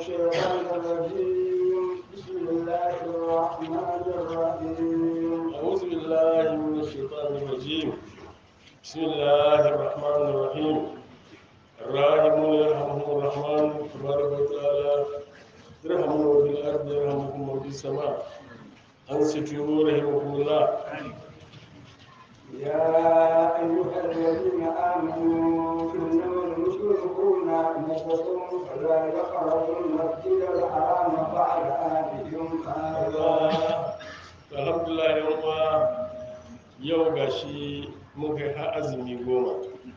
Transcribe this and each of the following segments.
الشيطان الرجيم بسم الله الرحمن الرحيم أعوذ بالله من الشيطان الرجيم بسم الله الرحمن الرحيم الراحمون يرحمهم الرحمن تبارك وتعالى ارحموا في الأرض يرحمكم في السماء أنصتوا رحمكم الله يا أيها الذين آمنوا إنما المشركون نجس فلا يقربوا المسجد الحرام بعد عامهم هذا alhamdulillah yan uwa yau gashi mun kai har azumi goma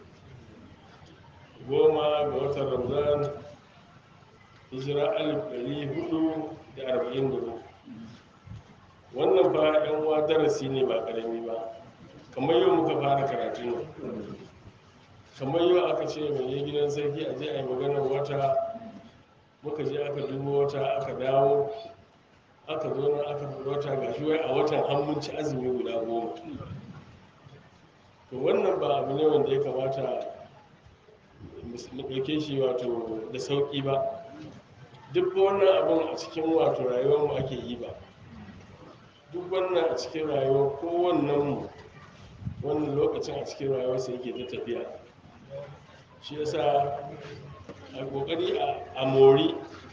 goma ga watan ramadan hijira alif ɗari hudu da arba'in da uku wannan fa yan uwa darasi ne ba ƙarami ba kamar yau muka fara karatu ne kamar yau aka ce mai yi gidan sarki a je a yi maganar wata muka je aka dubo wata aka dawo aka zo nan aka fi wata ga shi wai a watan hannunci azumi guda goma to wannan ba abu ne wanda ya kamata mu ɗauke shi wato da sauƙi ba duk wannan abin a cikin wato rayuwarmu ake yi ba duk wannan a cikin rayuwar kowannen mu wannan lokacin a cikin rayuwarsa yake ta tafiya shi yasa a ƙoƙari a mori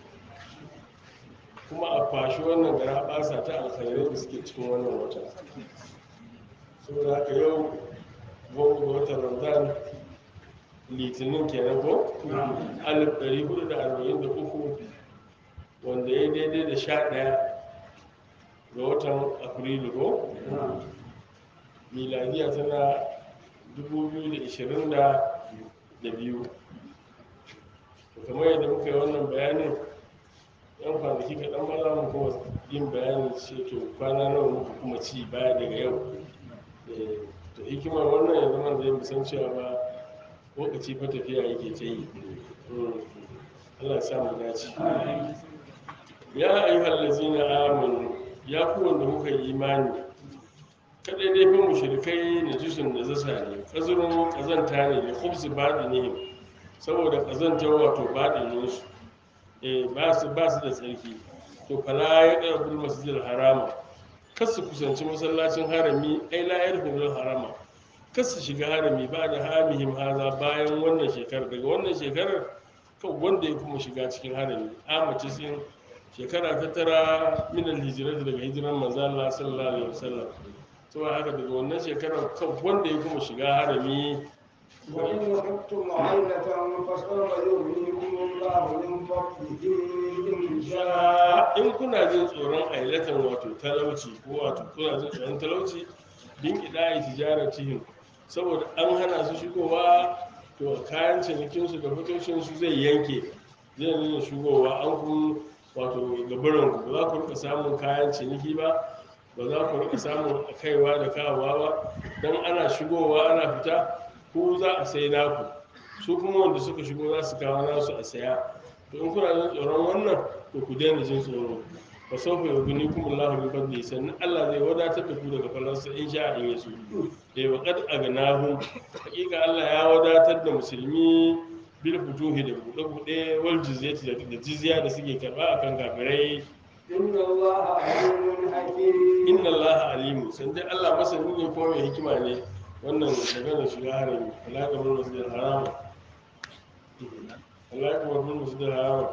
kuma a kwashi wannan gara basa ta alkhairai da suke cikin wannan wata saboda haka yau goma ga watan ramadan litinin kenan ko alif ɗari hudu da arba'in da uku wanda ya daidai da sha ɗaya ga watan afrilu ko miladiya tana dubu biyu da ishirin da biyu kamar yadda muka yi wannan bayanin yan kwanaki kaɗan ba za mu kuma yin bayanin ce to kwana nawa muka kuma ci baya daga yau to hikimar wannan ya zama zai musan cewa ba lokaci fa tafiya yake ta yi Allah ya samu dace ya ayyuhal ladzina amanu ya ku wanda kuka yi imani kadai dai fa mushrikai da jisun da zasa ne kazurun kazanta ne da khubsu badinihim saboda kazantar wato badininsu ba su da tsarki to fala ya ƙarfin masjidil harama kas su kusanci masallacin harami ai la yarfudul harama kas su shiga harami ba da hamihim haza bayan wannan shekarar daga wannan shekarar kan wanda ya kuma shiga cikin harami amace sun shekara ta tara minal hijirat daga hijiran manzo Allah sallallahu alaihi wasallam to haka daga wannan shekarar kan wanda ya kuma shiga harami وإن خفتم عيلة فسوف يغنيكم الله من فضله إن شاء in kuna jin tsoron ailatan wato talauci ko wato kuna jin tsoron talauci bin ƙidayi tijaratihim saboda an hana su shigowa to kayan cinikinsu da fitocinsu zai yanke zai nuna shigowa an kun wato gabarin ku ba za ku rika samun kayan ciniki ba ba za ku rika samun kaiwa da kawowa ba don ana shigowa ana fita ku za a sai naku su kuma wanda suka shigo za su kawo nasu a saya to in kuna jin tsoron wannan to ku daina jin tsoro fa sawfa yughnikum Allahu min fadli sannan Allah zai wadatar da ku daga falansa in sha in yaso eh wa qad aghnahum hakika Allah ya wadatar da musulmi bil futuhi da buɗe buɗe wal jizyati da jizya da suke karba akan kafirai إن الله عليم حكيم inna Allah alimu san dai Allah masani ne ko mai hikima ne wannan maganar shiga harami alaƙa mun wasu da harama alaƙa mun wasu da harama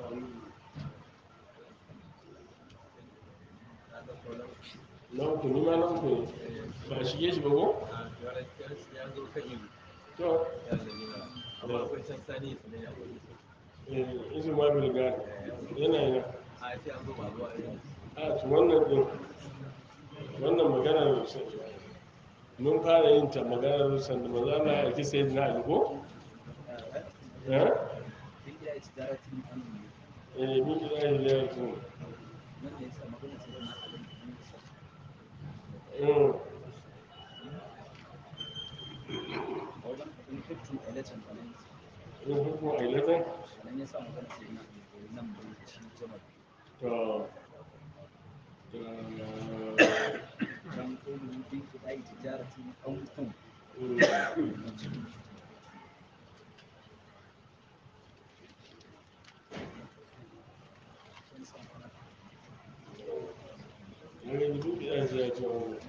na uku ni ma na uku ne ba a shige shi ba ko to eh isu ma bilgar yana yana a to wannan din wannan maganar mun fara yin ta maganar sanda maza na yaki sai na aliko eh eh mun kira shi da yaki mm in hukun ailatan to ya ce wani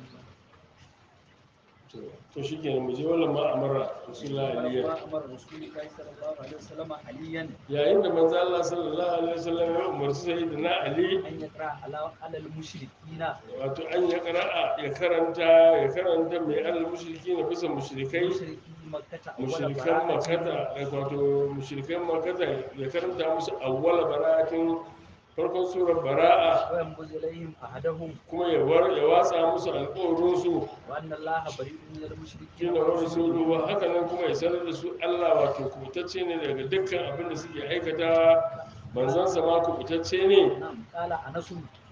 to to shi kenan mu je wannan ma amara rasulullah aliya ما أمر رسول الله صلى الله عليه وسلم عليا yayin da manzo Allah sallallahu alaihi wasallam ya umarci sayyidina ali أن يقرأ على على المشركين wato an ya qara'a ya karanta ya karanta mai al mushriki na bisa mushrikai مشركي مكة أول mushrikan makata براءة wato mushrikan makata ya karanta musu awwala bara'atin farkon surar bara'a وينبذ إليهم أحدهم kuma ya war ya watsa musu alƙawarin su وأن الله بريء من المشركين shine wa ورسوله rasuluhu haka nan kuma ya sanar da su Allah wato kubutacce ne daga dukkan abin da suke aikata manzansa ma kubutacce ne نعم قال أنس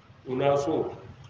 unasu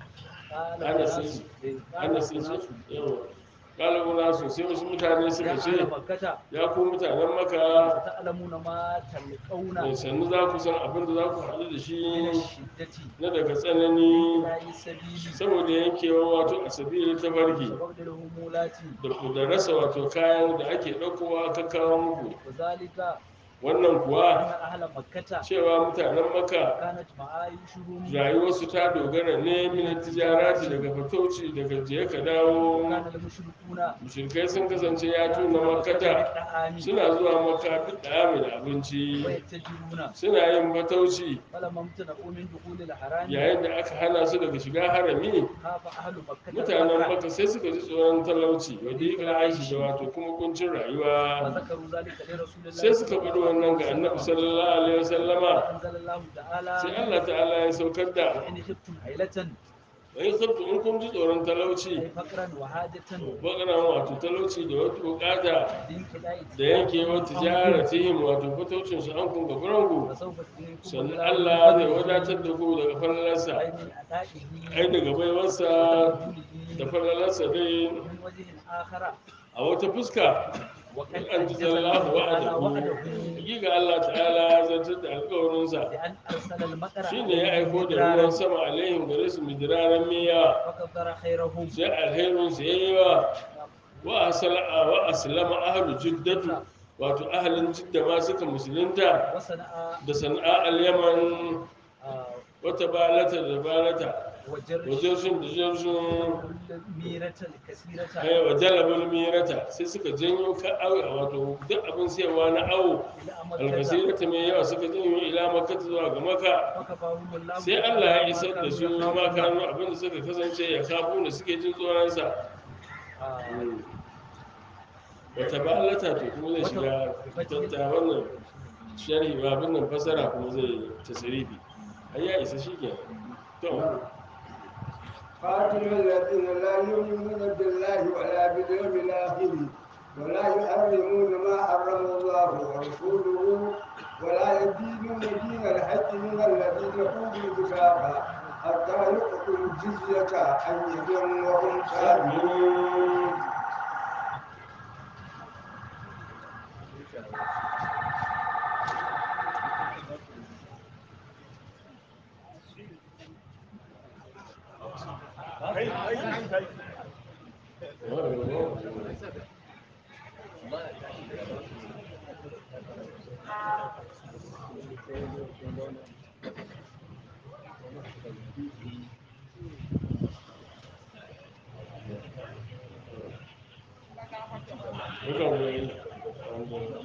قال Anas أنس ne. قال ana sun أنس ce yawa kala unasu sai wasu mutane يا suka أهل ce مكة ya ku mutanen maka ستعلمون ما تلقون mai sannu za ku san abin da za ku haɗu da من shi الشدة na daga tsanani لا السبيل saboda yankewa wato a sabili ta barki وبعد الهمولات da ku da rasa wato kayan da ake ɗaukowa ka kawo muku وذلك wannan أن kuwa أهل مكة cewa mutanen maka كانت معايشهم rayuwarsu ta dogara ne min tijarati daga fatauci daga je ka dawo وكان المشركون mushrikai sun kasance ya tuna makata بالطعام suna zuwa maka duk da mai da abinci ويتجرون suna yin fatauci فلما امتنعوا من دخول الحرام yayin da aka hana su daga shiga harami خاف أهل مكة mutanen الفقر maka sai suka ji tsoron talauci wa dika aishi da wato kuma kuncin rayuwa وذكروا ذلك لرسول الله sai suka faɗi wannan ga annabi sallallahu alaihi wasallama أنزل الله تعالى sai Allah ta'ala ya saukar da وإن خفتم عيلة in sabtu in kun ji tsoron أي talauci فقرا وحاجة bakaran wato talauci da wata bukata بانقضاء da yankewar tijaratihim wato fataucin su an kun gaburanku فسوف يغنيكم sannan الله Allah zai من wadatar da ku daga falalarsa أي من أدائه ai daga baiwarsa da وتقبله falalarsa dai من وجه آخر a wata fuska وقد an ji أنجز zallahu الله تعالى wa'adahu وعده hakika Allah ta'ala ya zartar da alƙawarinsa بأن أرسل المطر shine ya aiko da مدرارا ruwan sama alaihim gare su midiraran miya فقدر خيرهم sai alherin su yayi wa wa asala wa aslama ahlu jiddatu wato ahlin jidda ma suka musulunta وصنع da sana'a al-yaman آه، wata balata da balata وجرش wajen sun da jirsun كل ميرة الكثيرة ai wa jalabul mirata sai suka janyo ka awo wato duk abin sayarwa na awo إلى مكة alkasirata mai yawa suka janyo ila makka zuwa ga maka فكفاهم الله sai Allah ya isar da ما su كانوا ma يخافون. kanu abin da suka kasance ya kafu da suke jin tsoronsa آه، wata balata to kuma zai shiga tatta wannan sharhi ba abin nan fasara kuma zai tasirifi ai ya isa shi ke to قاتل الذين لا يؤمنون بالله ولا باليوم الآخر ولا يحرمون ما حرم الله ورسوله ولا يدينون دين الحق من الذين أوتوا الكتاب حتى يؤتوا الجزية عن يد وهم صاغرون Mukan wani wanda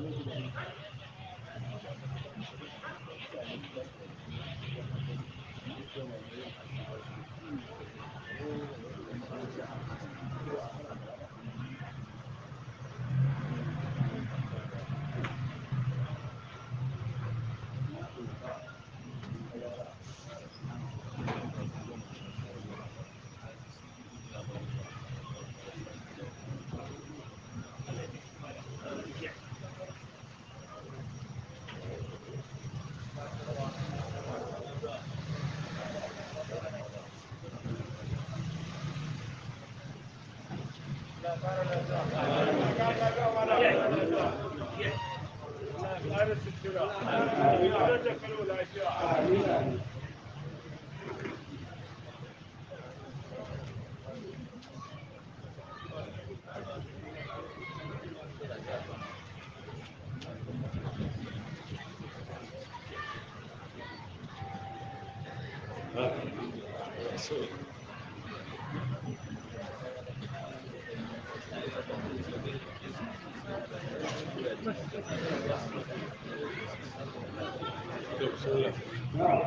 to bismillah نعم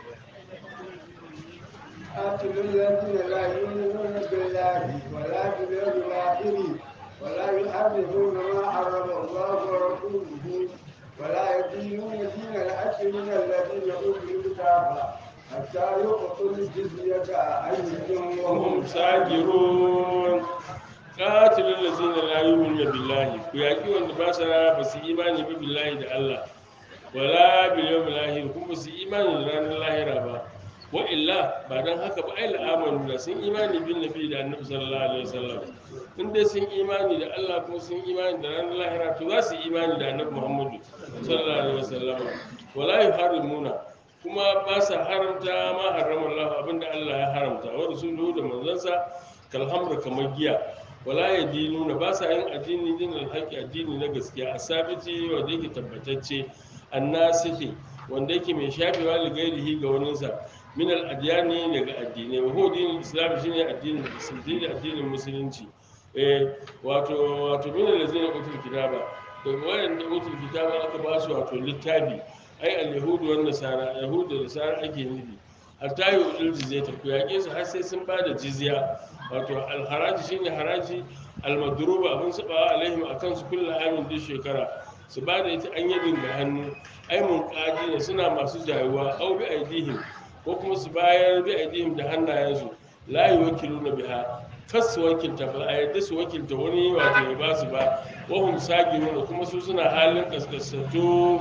قاتلوا الذين لا يؤمنون بالله ولا باليوم الآخر ولا يحرمون ما حرم الله ورسوله ولا يدينون دين الحق من الذين أوتوا الكتاب حتى يعطوا الجزية عن يد وهم وهم ساجرون qatilul ladzina la yu'minuna billahi ku yaki wanda ba sa ba su imani ba billahi da Allah wala bil yawmil akhir kuma ba su imani da ranar lahira ba wa illa ba dan haka ba ai la'amanu da sun imani bin nabi da annabi sallallahu alaihi wasallam in dai sun imani da Allah kuma sun imani da ranar lahira to za su imani da annabi Muhammadu sallallahu alaihi wasallam wala yuharrimuna kuma ba sa haramta ma harrama Allah abinda Allah ya haramta wa rasuluhu da manzansa kalhamra kamar giya wala ya dinuna ba sa yin addini din alhaki addini na gaskiya a sabiti wanda yake tabbatacce annasihi wanda yake mai shafewa da gairihi ga waninsa min al-adyani daga addinai wa huwa dinul islam shine addinin musulunci addinin musulunci eh wato wato min allazina utul kitaba daga wayanda utul kitaba aka ba su wato littafi ai al-yahudu wan nasara yahudu da nasara ake nufi hatta yi udul jizya ta ku yaƙe su har sai sun ba da jizya wato alharaji shine haraji almadruba abin su ba alaihim akan su kullu amin duk shekara su ba da ita an yadin ga hannu ai mun ne suna masu jayuwa au bi aidihim ko kuma su bayar bi aidihim da hannayensu la yuwakiluna biha kas su wakilta ba a yadda su wakilta wani wato ya ba su ba wahum sagiruna kuma su suna halin kaskasatu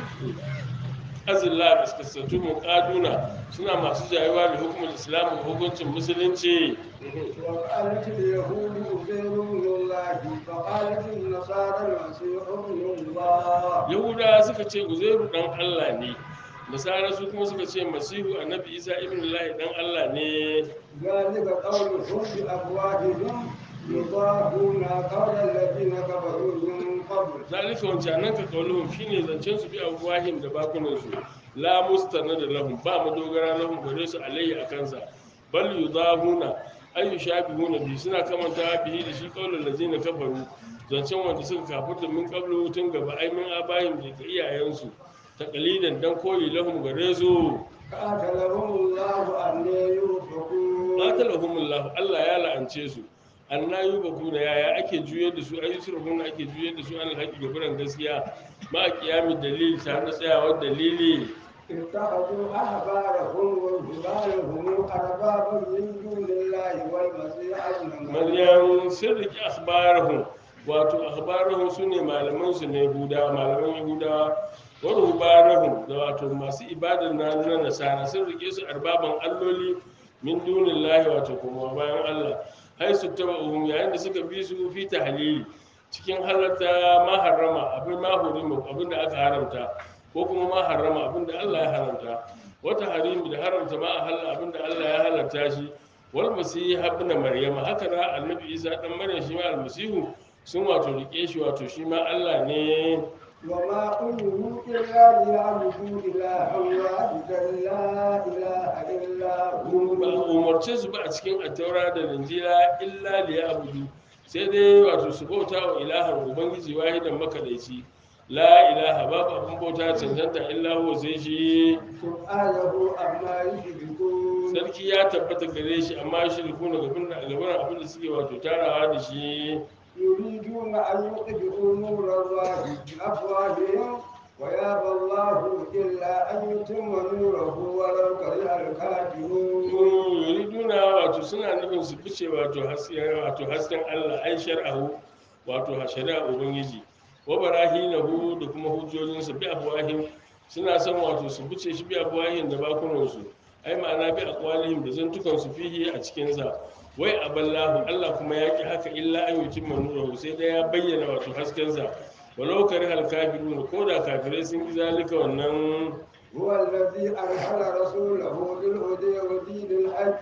azillah kaskasatu muqaduna suna masu jayuwa da hukumar islam da hukuncin musulunci وقالت اليهود عزير بن الله فقالت النصارى المسيح ابن الله yahuda suka ce uzairu dan allah ne nasara su kuma suka ce masihu annabi isa ibn lahi dan allah ne ذلك قولهم بأفواههم يضاهون قول الذين كفروا من قبل zalika wancanan ka kauluhum shine zancen su bi abuwahim da bakunan su la mustanada lahum ba madogara lahum gare su alayhi akansa bal yudahuna ay yushabihuna bi suna kamanta bihi da shi qaulul ladzina kafaru zancen wanda suka kafirta min qablu tun gaba ay min abayim da iyayensu taqlidan dan koyi lahum gare su قاتلهم الله أن يوفقون qatalahumullah Allah ya la'ance su annayu bakuna yaya ake juyar da su ayi surhuna ake juyar da su an haƙi gaburan gaskiya ma kiyami dalili tare da tsayawar dalili اتخذوا أحبارهم ورهبانهم أربابا من دون الله والمسيح ابن مريم maryam sun riki akhbarahum wato akhbarahum sune malaman su ne yahuda malaman yahuda wa ruhbanahum da wato masu ibadar na na nasara sun rike su arbaban alloli min dunillahi wato kuma bayan Allah hai su taba'uhum yayin da suka bi su fi tahlili cikin halatta ma harrama abin ma hurima abin da aka haramta ko kuma ma harrama abin da Allah ya haramta wata harimi da haramta ma ahalla abin da Allah ya halarta shi wal masihi ibn maryama haka na annabi isa dan maryam shi ma almasihu sun wato rike shi wato shi ma Allah ne وما أمروا إلا ليعبدوا إلها واحدا لا إله إلا هو ba a umarce su ba a cikin attaura da linjila illa liya abudu sai dai wato su bauta wa ilahan ubangiji wahidan makadaici la ilaha babu abin bauta cancanta illa huwa sai shi سبحانه عما يشركون sarki ya tabbata gare shi amma shirku na gaban gaban abin da suke wato tarawa da shi يريدون أن يطفئوا نور الله بأفواههم ويابى الله إلا أن يتم نوره ولو كره الكافرون yuriduna wato suna nufin su fice wato hasken wato hasken Allah ai shar'ahu wato shari'a ubangiji wa barahinahu da kuma hujjojinsa bi afwahim suna son wato su fice shi bi afwahim da bakunan su ai ma'ana bi aqwalihim da zantukan su fihi a cikin sa wai aballahu Allah kuma ya ki haka illa an yutimma nurahu sai dai ya bayyana wato hasken sa walau karihal kafirun ko da kafirai sun ki zalika wannan هو الذي أرسل رسوله بالهدى ودين الحق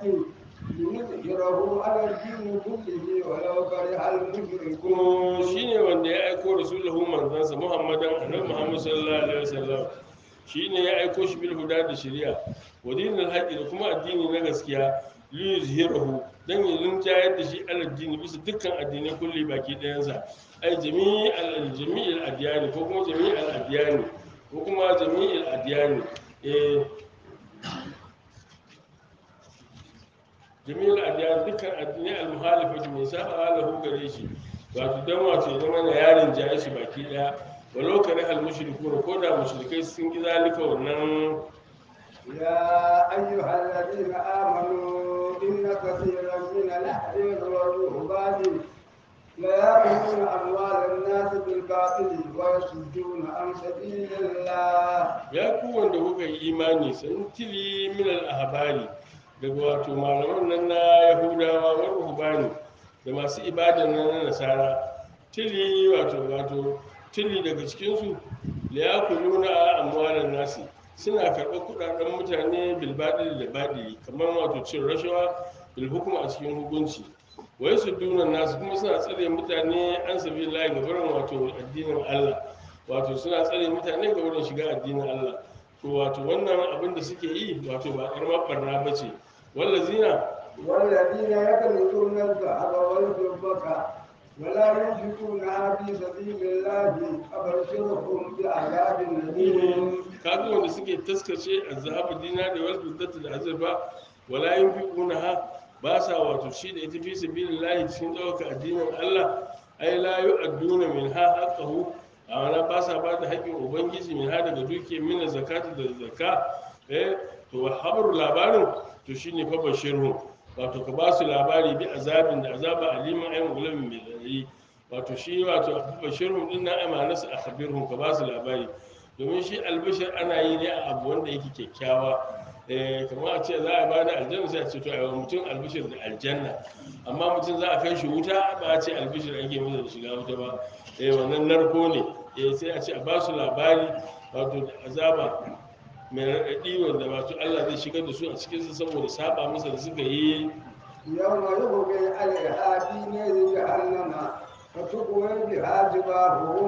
ليظهره على الدين كله ولو كره المشركون kuma shine wanda ya aiko rasulahu manzansa muhammadan annabi muhammad sallallahu alaihi wasallam shine ya aiko shi bil huda da shari'a wa dinil haqqi da kuma addini na gaskiya liyuzhirahu dan ya rinjayar da shi alal dini bisa dukkan addinai kulli baki ɗayansa ai jami'al jami'il adyani ko kuma jami'al adyani ko kuma jami'il adyani eh jami'il adyani dukkan addinai al-muhalifati mai saba lahu gare shi wato dan wato ya zama na yarin jaye shi baki ɗaya walau kare al-mushrikuna ko da mushrikai sun ki zalika wannan يا أيها الذين آمنوا إن كثيرا من الأحرار والرهبان ليأكلون أموال الناس بالباطل ويصدون عن سبيل الله ya ku wanda kuka yi imani sun tili minal ahbari daga wato malaman nan na yahudawa wa ruhbani da masu ibadan nan na nasara tili wato wato tili daga cikinsu liyakuluna amwalan nasi suna karɓar kuɗaɗen mutane bilbaɗi da baɗi kamar wato cin rashawa bil hukuma a cikin hukunci wai su dunan nasu kuma suna tsare mutane an sabi layi ga barin wato addinin allah wato suna tsare mutane ga wurin shiga addinin Allah to wato wannan abin da suke yi wato ba karamar barna ba ce wallazina والذين يكنزون الذهب والفضة ولا ينفقونها في سبيل الله فبشرهم بعذاب أليم kaga wanda suke taskace azhabu dinari wal fiddati da azurfa wala yunfiqunaha ba sa wato shi da ita fi sabilillahi cikin ɗaukar addinin Allah ai la yu'adduna minha haqqahu a wani ba sa ba da haƙƙin ubangiji min ha daga duke mina zakatu da zakka eh to habar labarin to shine fa bashirhu wato ka ba su labari bi azabin da azaba aliman ayyun gulamin mai zari wato shi wato bashirhu din na amana su akhbirhum ka ba su labari domin shi albashir ana yi ne a abu wanda yake kyakkyawa eh kamar a ce za a bada aljanna sai a ce to a yi mutum albishir da aljanna amma mutum za a kai shi wuta ba a ce albishir ake masa da shiga wuta ba eh wannan narko ne eh sai a ce a ba su labari wato da azaba mai raɗaɗi wanda wato Allah zai shigar da su a cikinsa saboda saba masa da suka yi يوم يبغي عليها في نار جهنم فتكوى بها جباههم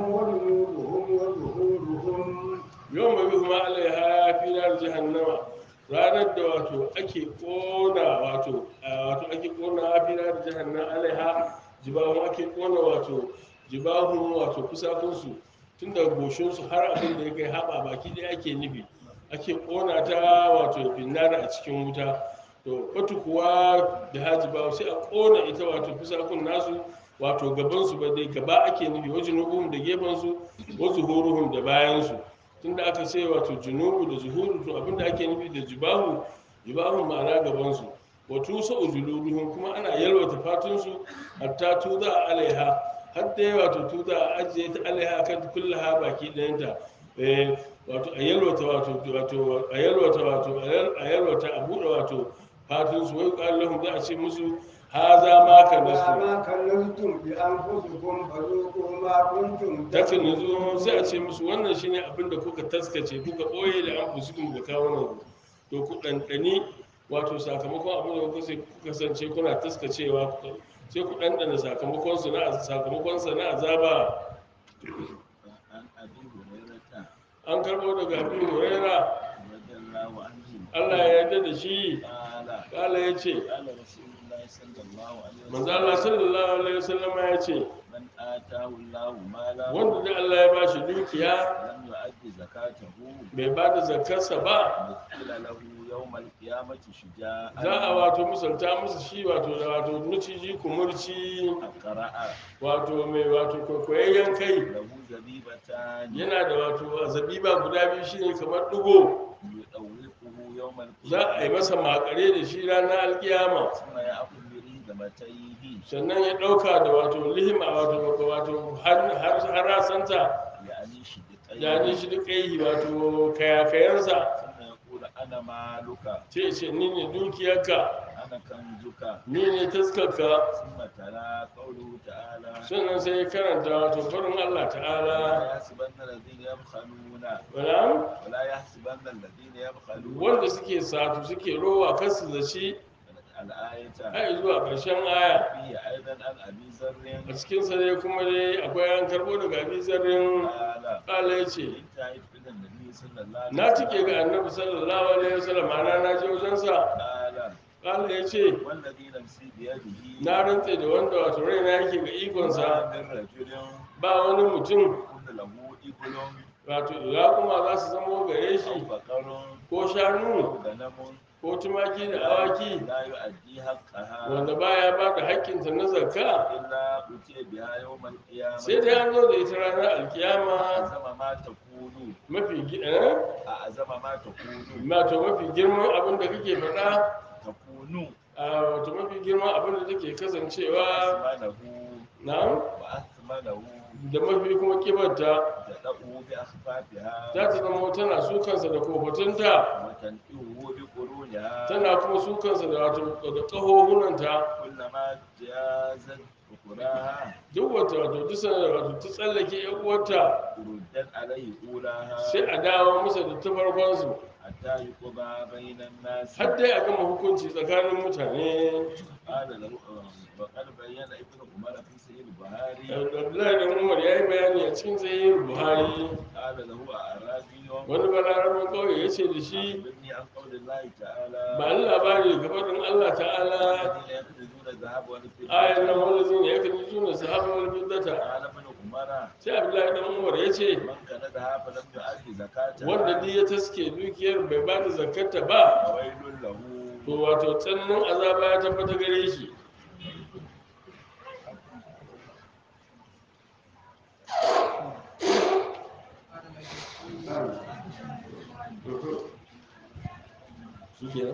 وجنوبهم وظهورهم yawan mai kuma alaiha fi nar jahannama ranar da wato ake kona wato a wato ake kona fi nar jahannama alaiha jibahun ake kona wato jibahun wato kusakunsu tun daga goshinsu har abin da ya kai haɓa baki ɗaya ake nufi ake kona ta wato finnara a cikin wuta to fatu kuwa da haji ba sai a kona ita wato fusakun nasu wato gabansu ba dai gaba ake nufi wajen nubuhum da gefansu wa zuhuruhum da bayansu tunda aka ce wato junubu da zuhuru to abinda ake nufi da jibahu jibahu ma'ana gabansu wa tusa ujuluduhum kuma ana yalwata fatunsu hatta tuza alaiha har dai wato tuza a ajiye ta alaiha kan kullaha baki ɗayanta eh wato a yalwata wato wato a yalwata wato a yalwata a buɗe wato fatunsu wai ƙwallon za a ce musu haza ma ka nasu ما كنزتم بأنفسكم فذوقوا ما كنتم takan yanzu sai a ce musu wannan shine abin da kuka taskace kuka ɓoye da an fusikun da kawunan ku to ku ɗanɗani wato sakamakon abin da kuka sai- kuka kasance kuna taskacewa ku- sai ku ɗanɗana sakamakon su na sakamakon sa na azaba عن أبي هريرة an karɓo daga abin huraira رضي الله عنه Allah ya yarda da shi قال kala ya ce قال رسول الله صلى الله عليه manzo Allah وسلم sallallahu alaihi wasallam ya ce من آتاه الله مالا wanda da Allah ya bashi dukiya لم يؤد زكاته bai ba da zakarsa ba مثل له يوم القيامة شجاعا za a wato misalta musu shi wato da wato nuciji kumurci قرأ wato mai wato kwaikwayayyen kai له زبيبتان yana da wato zabiba guda biyu shine kamar dugo يطوقه يوم za a yi القيامة masa makare da shi ranar alkiyama ثم يأخذ بريدمتيه sannan ya ɗauka da wato lihima wato wato har har rasanta يعني شدقيه da ni shi duk kai wato kayakayansa ثم يقول أنا مالك ce ce ni ne dukiyarka أنا كنزك ni ne taskarka ثم تلا قوله تعالى sannan sai ya karanta wato farin Allah ta'ala ولا يحسبن الذين يبخلون wala ولا يحسبن الذين يبخلون wanda suke satu suke rowa kasu da shi الآية har zuwa ƙarshen aya فيه أيضا عن أبي ذر a cikin sa dai kuma dai akwai an karbo daga abi zarrin قال kala ya ce انتهت إلى النبي صلى الله عليه na cike ga annabi sallallahu alaihi wasallam ana na je wajen sa قال kala Allah ya ce والذي نفسي بيده na rantse da wanda wato raina yake ga ikonsa ما من رجل ba wani mutum يكون له إبل wato raƙuma za su zamo gare أو shi بقر ko shanu أو غنم ko tumaki da awaki لا يؤدي حقها wanda baya ba da haƙƙinta na zakka إلا أتي بها يوم القيامة sai dai an zo da ita ranar alkiyama أعظم ما تكون mafi gi- eh? أعظم ما تكون wato mafi girman abin da kake faɗa تكون a wato mafi girman abin da take kasancewa وأثمنه na وأثمنه da mafi kuma kibarta تدأه بأخفافها za ta zama tana sukansa da kofatunta وتنئه بقرونها tana kuma sukansa da wato da ƙahohunanta كلما جازت أخراها duk wata wato duk sanar wato ta tsallake yan uwarta ردت عليه أولاها sai a dawo masa da ta farkonsu حتى يقضى بين الناس har dai a gama hukunci tsakanin mutane قال له وقد بين ابن عمر في سيد البخاري abdullahi da umar ya yi bayani a cikin tsayin buhari قال له أعرابي wani balarabin kawai ya ce da shi أخبرني عن قول الله تعالى ba ni labari ga faɗin allah ta'ala الذين يكنزون الذهب والفضة ayan nan wanda zai ya kan juna sahaba wal biddata قال ابن عمر sai abdullahi dan umar ya ce من كنزها فلم يؤدي زكاتها wanda duk ya taske dukiyar bai ba da zakarta ba فويل له to wato tsananin azaba ya tabbata gare shi shi ke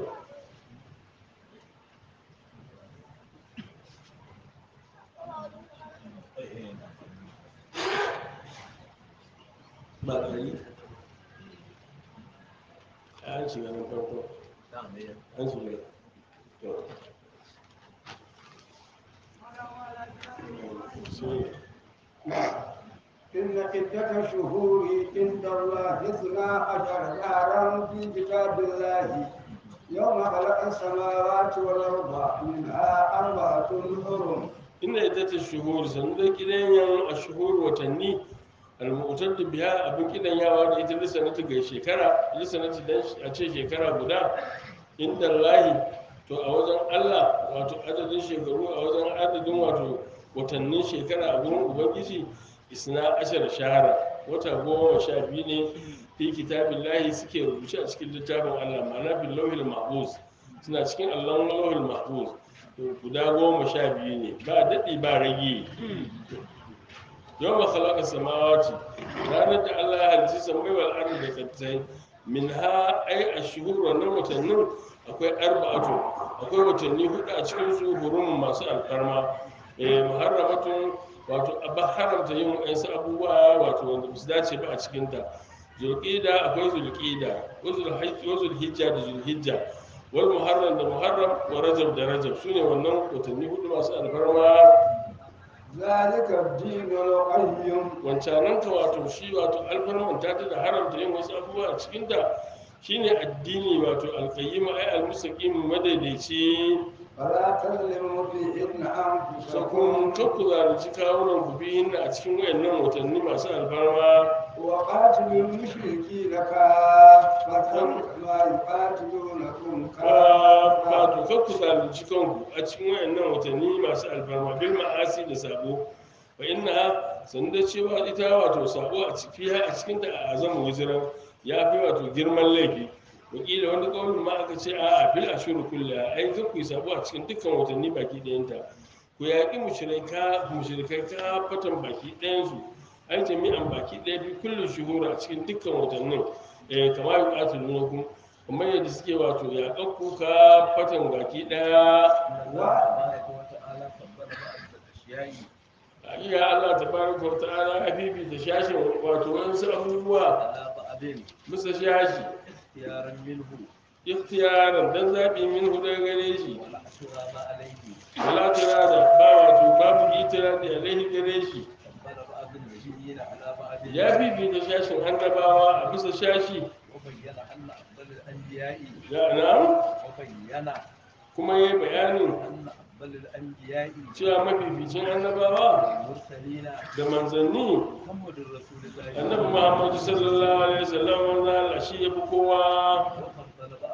ba ɗari an shiga na farko an shiga to sai إن عدة شهور عند الله اثنا عشر شهرا في كتاب الله يوم خلق السماوات والأرض منها أربعة حرم ina ita ta shuhur sannu da kidanyan a shuhur watanni almutar da biya abin kidanyawa da ita lissanatu ga shekara lissanatu dan a ce shekara guda inda lahi to a wajen allah wato adadin shekaru a wajen adadin wato watannin shekara a gurin ubangiji isna ashar shahara wata goma sha biyu ne fi kitabin lahi suke rubuce a cikin littafin allah ma'ana bin lauhil mahfuz suna cikin allon lauhil mahfuz to guda goma sha biyu ne ba daɗi ba rage yau ba khalaqa samawati ranar da Allah ya halicci samai wal ardi da kattai min ha ai ashhur wannan watannin akwai arba'atu akwai watanni hudu a cikin su hurum masu alfarma eh muharramatun wato abba haramta yin wayansu abubuwa wato wanda ba su dace ba a cikin ta zulqida akwai zulqida wa zulhijja da zulhijja wal muharram da muharram wa rajab da rajab sune wannan watanni hudu masu alfarma ذلك الدين القيم wancanan ka wato shi wato alfarman ta ta da haramta yin wasu abubuwa a cikin ta shine addini wato alqayyim ay almustaqim madaidaici فلا تظلموا فيهن sakon أنفسكم kakku zalunci kawunan ku biyin a cikin wayannan watanni masu alfarma وقاتلوا المشركين كافة كما يقاتلونكم ka كافة wato kakku zalunci kanku a cikin wayannan watanni masu alfarma bil ma'asi da sabo fa inna san da cewa ita wato sabo a ciki a cikin ta a azamu wuziran ya fi wato girman laifi wakila wani kawai ma aka ce a a fil ashuru kulla ai zan ku yi sabo a cikin dukkan watanni baki ɗayanta ku yaƙi mushrikai mushrikai ka fatan baki ɗayansu ai jami'an baki ɗaya fi kullum shuhura a cikin dukkan watannin eh kamar yi ƙatulu ku kamar yadda suke wato yaƙar ku ka fatan baki ɗaya تبارك وتعالى فضل بعض الأشياء iya Allah tabaraka wa ta'ala ya fifita shashin wato wasu abubuwa على بعض bisa shashi اختيارا منه ikhtiyaran dan zaɓi min hudu gare shi ولا أشراب عليه wala tirada ba wato babu itiradi alaihi gare shi فضل بعض النبيين على بعض ya fifita shashin annabawa a bisa shashi وبين أن أفضل الأنبياء ya na'am وبين kuma yayi bayanin أن أفضل الأنبياء cewa mafificin annabawa والمرسلين da manzanni محمد رسول الله annabi muhammadu sallallahu alaihi wasallam wanda Allah shi ya fi kowa وفضل بعض الشهور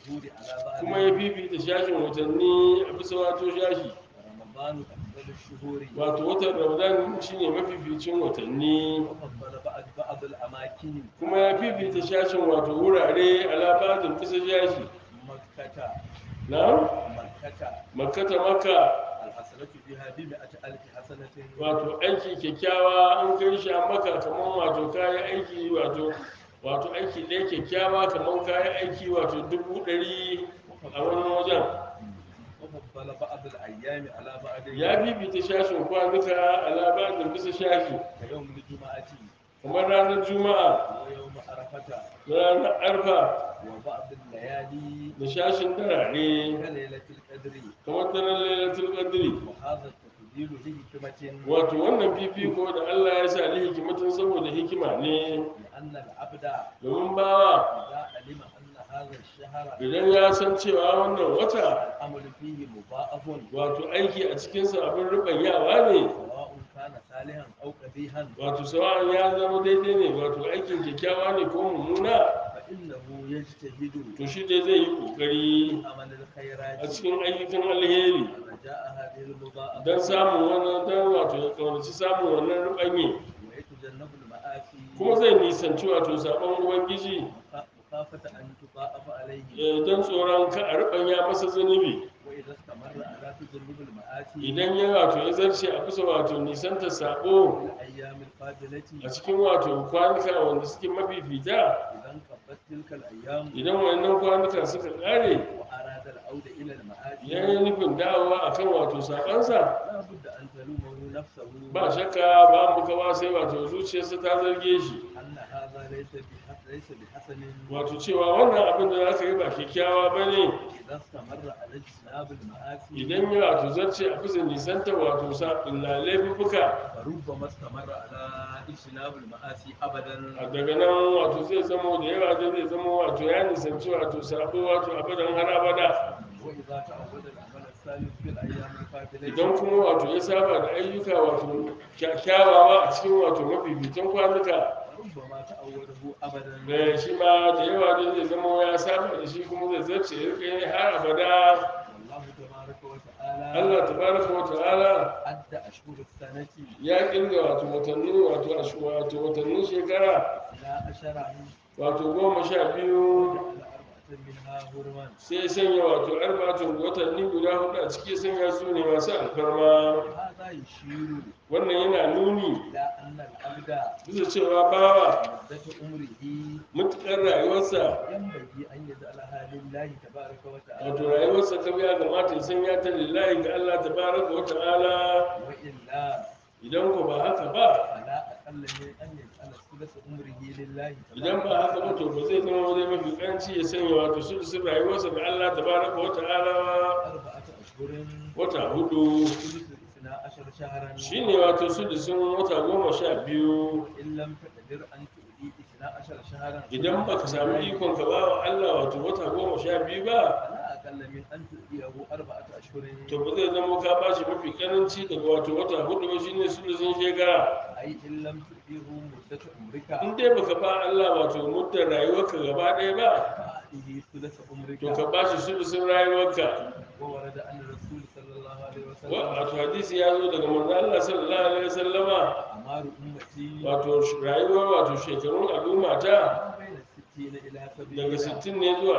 الشهور على kuma ya بعض fifita shashin watanni a bisa wato shashi رمضان أفضل الشهور wato watan ramadan shine mafificin watanni وفضل بعض بعض الأماكن kuma ya fifita shashin wato wurare alabatin bisa shashi مكة na مكة makkata makka الحسنة بها بمئة ألف حسنة wato aiki kyakkyawa an kai shi a maka kamar wato kayan aiki wato wato aiki ɗaya kyakkyawa kamar kayan aiki wato dubu ɗari a wani wajen وفضل بعض الأيام على بعض ya bibita shashin kwanuka a labarin bisa shashi كيوم الجمعة kamar ranar juma'a ويوم عرفة da ranar arfa وبعض الليالي da shashin darare كليلة القدر kamar daren lailatul qadri وهذا التفضيل لحكمة wato wannan fifiko da Allah ya sa li hikimatin saboda hikima ne لأن العبد domin bawa إذا علم أن هذا الشهر idan ya san cewa wannan wata العمل فيه مضاعف wato aiki a cikinsa abin rubanyawa ne سواء كان صالحا أو قبيحا wato sawa'an ya zama daidai ne wato aikin kyakkyawa ne ko mummuna فإنه يجتهد to shi dai zai yi kokari في عمل a الخيرات cikin ayyukan alheri رجاء هذه المضاعفة don samun wannan don wato ya kaunaci samun wannan rubanye ويتجنب المآسي kuma zai nisanci wato sabon ubangiji مخا- مخافة أن تضاعف عليه eh, don tsoron ka a rubanya masa zunubi وإذا استمر على تجنب المآسي idan ya wato ya zarce a bisa wato nisanta sabo في الأيام القابلة a cikin wato kwanuka wanda suke mafifita إذا انقضت تلك الأيام idan wannan kwanuka suka kare وأراد العودة إلى المآسي ya yi nufin dawowa akan wato sabansa لا بد أن تلومه نفسه ba shakka ba mu kawa sai wato zuciyarsa ta zarge shi أن هذا ليس بحسن ليس بحسن wato cewa wannan abin da za ka yi ba kyakkyawa ba ne إذا استمر على اجتناب المآسي idan ya wato zarce a bisa nisanta wato saɓin laifuka فربما استمر على اجتناب المآسي أبدا a daga nan wato zai zama da yawa da zai zama wato ya nisanci wato sabo wato abadan har abada وإذا تعود العمل الثالث في الأيام القابلة idan kuma wato ya saba da ayyuka wato kyakkyawawa a cikin wato mafificin kwanuka ربما تعوده أبدا da shi ma da yawa da zai zama ya saba da shi kuma zai zarce ya rika yi har abada والله تبارك وتعالى Allah tabaraka wa ta'ala عد أشهر السنة ya kirga wato watanni wato ash- wato watannin shekara إلى عشر wato goma sha biyu وجعل أربعة منها هرما sai ya sanya wato arba'atun watanni guda hudu a ciki ya sanya su ne masu alfarma هذا يشير wannan yana nuni إلى أن العبد bisa cewa bawa مدة عمره mutukar rayuwarsa ينبغي أن يجعلها لله تبارك wato وتعالى rayuwarsa ta ya kamata ya sanya ta lillahi ga Allah tabaraka wa ta'ala وإلا idan ko ba haka ba فلا أقل من أن يجعل ثلث عمره لله idan ba haka ba to ba zai zama zai mafi kanci ya sanya wato sulusun rayuwarsa ga Allah tabaraka wa ta'ala أربعة أشهر wata hudu ثلث اثنا عشر شهرا shine wato sulusun wata goma sha biyu إن لم تقدر أن تؤدي اثنا عشر شهرا idan baka sami ikon ka ba wa Allah wato wata goma sha biyu ba فلا أقل من أن تؤديه أربعة أشهر to ba zai zama ka bashi mafi karanci daga wato wata hudu ba shine sulusun shekara أي إن لم تؤديه مدة عمرك in dai baka ba Allah wato muddar rayuwarka gaba ɗaya ba فأعطيه ثلث عمرك to ka bashi sulusun rayuwarka وورد أن الرسول صلى الله عليه Wa- وسلم wato hadisi ya zo daga manzo Allah sallallahu alaihi wasallama أعمار أمتي wato sh- rayuwar wato shekarun al'umma ta ما بين الستين إلى daga سبعين 60 ne zuwa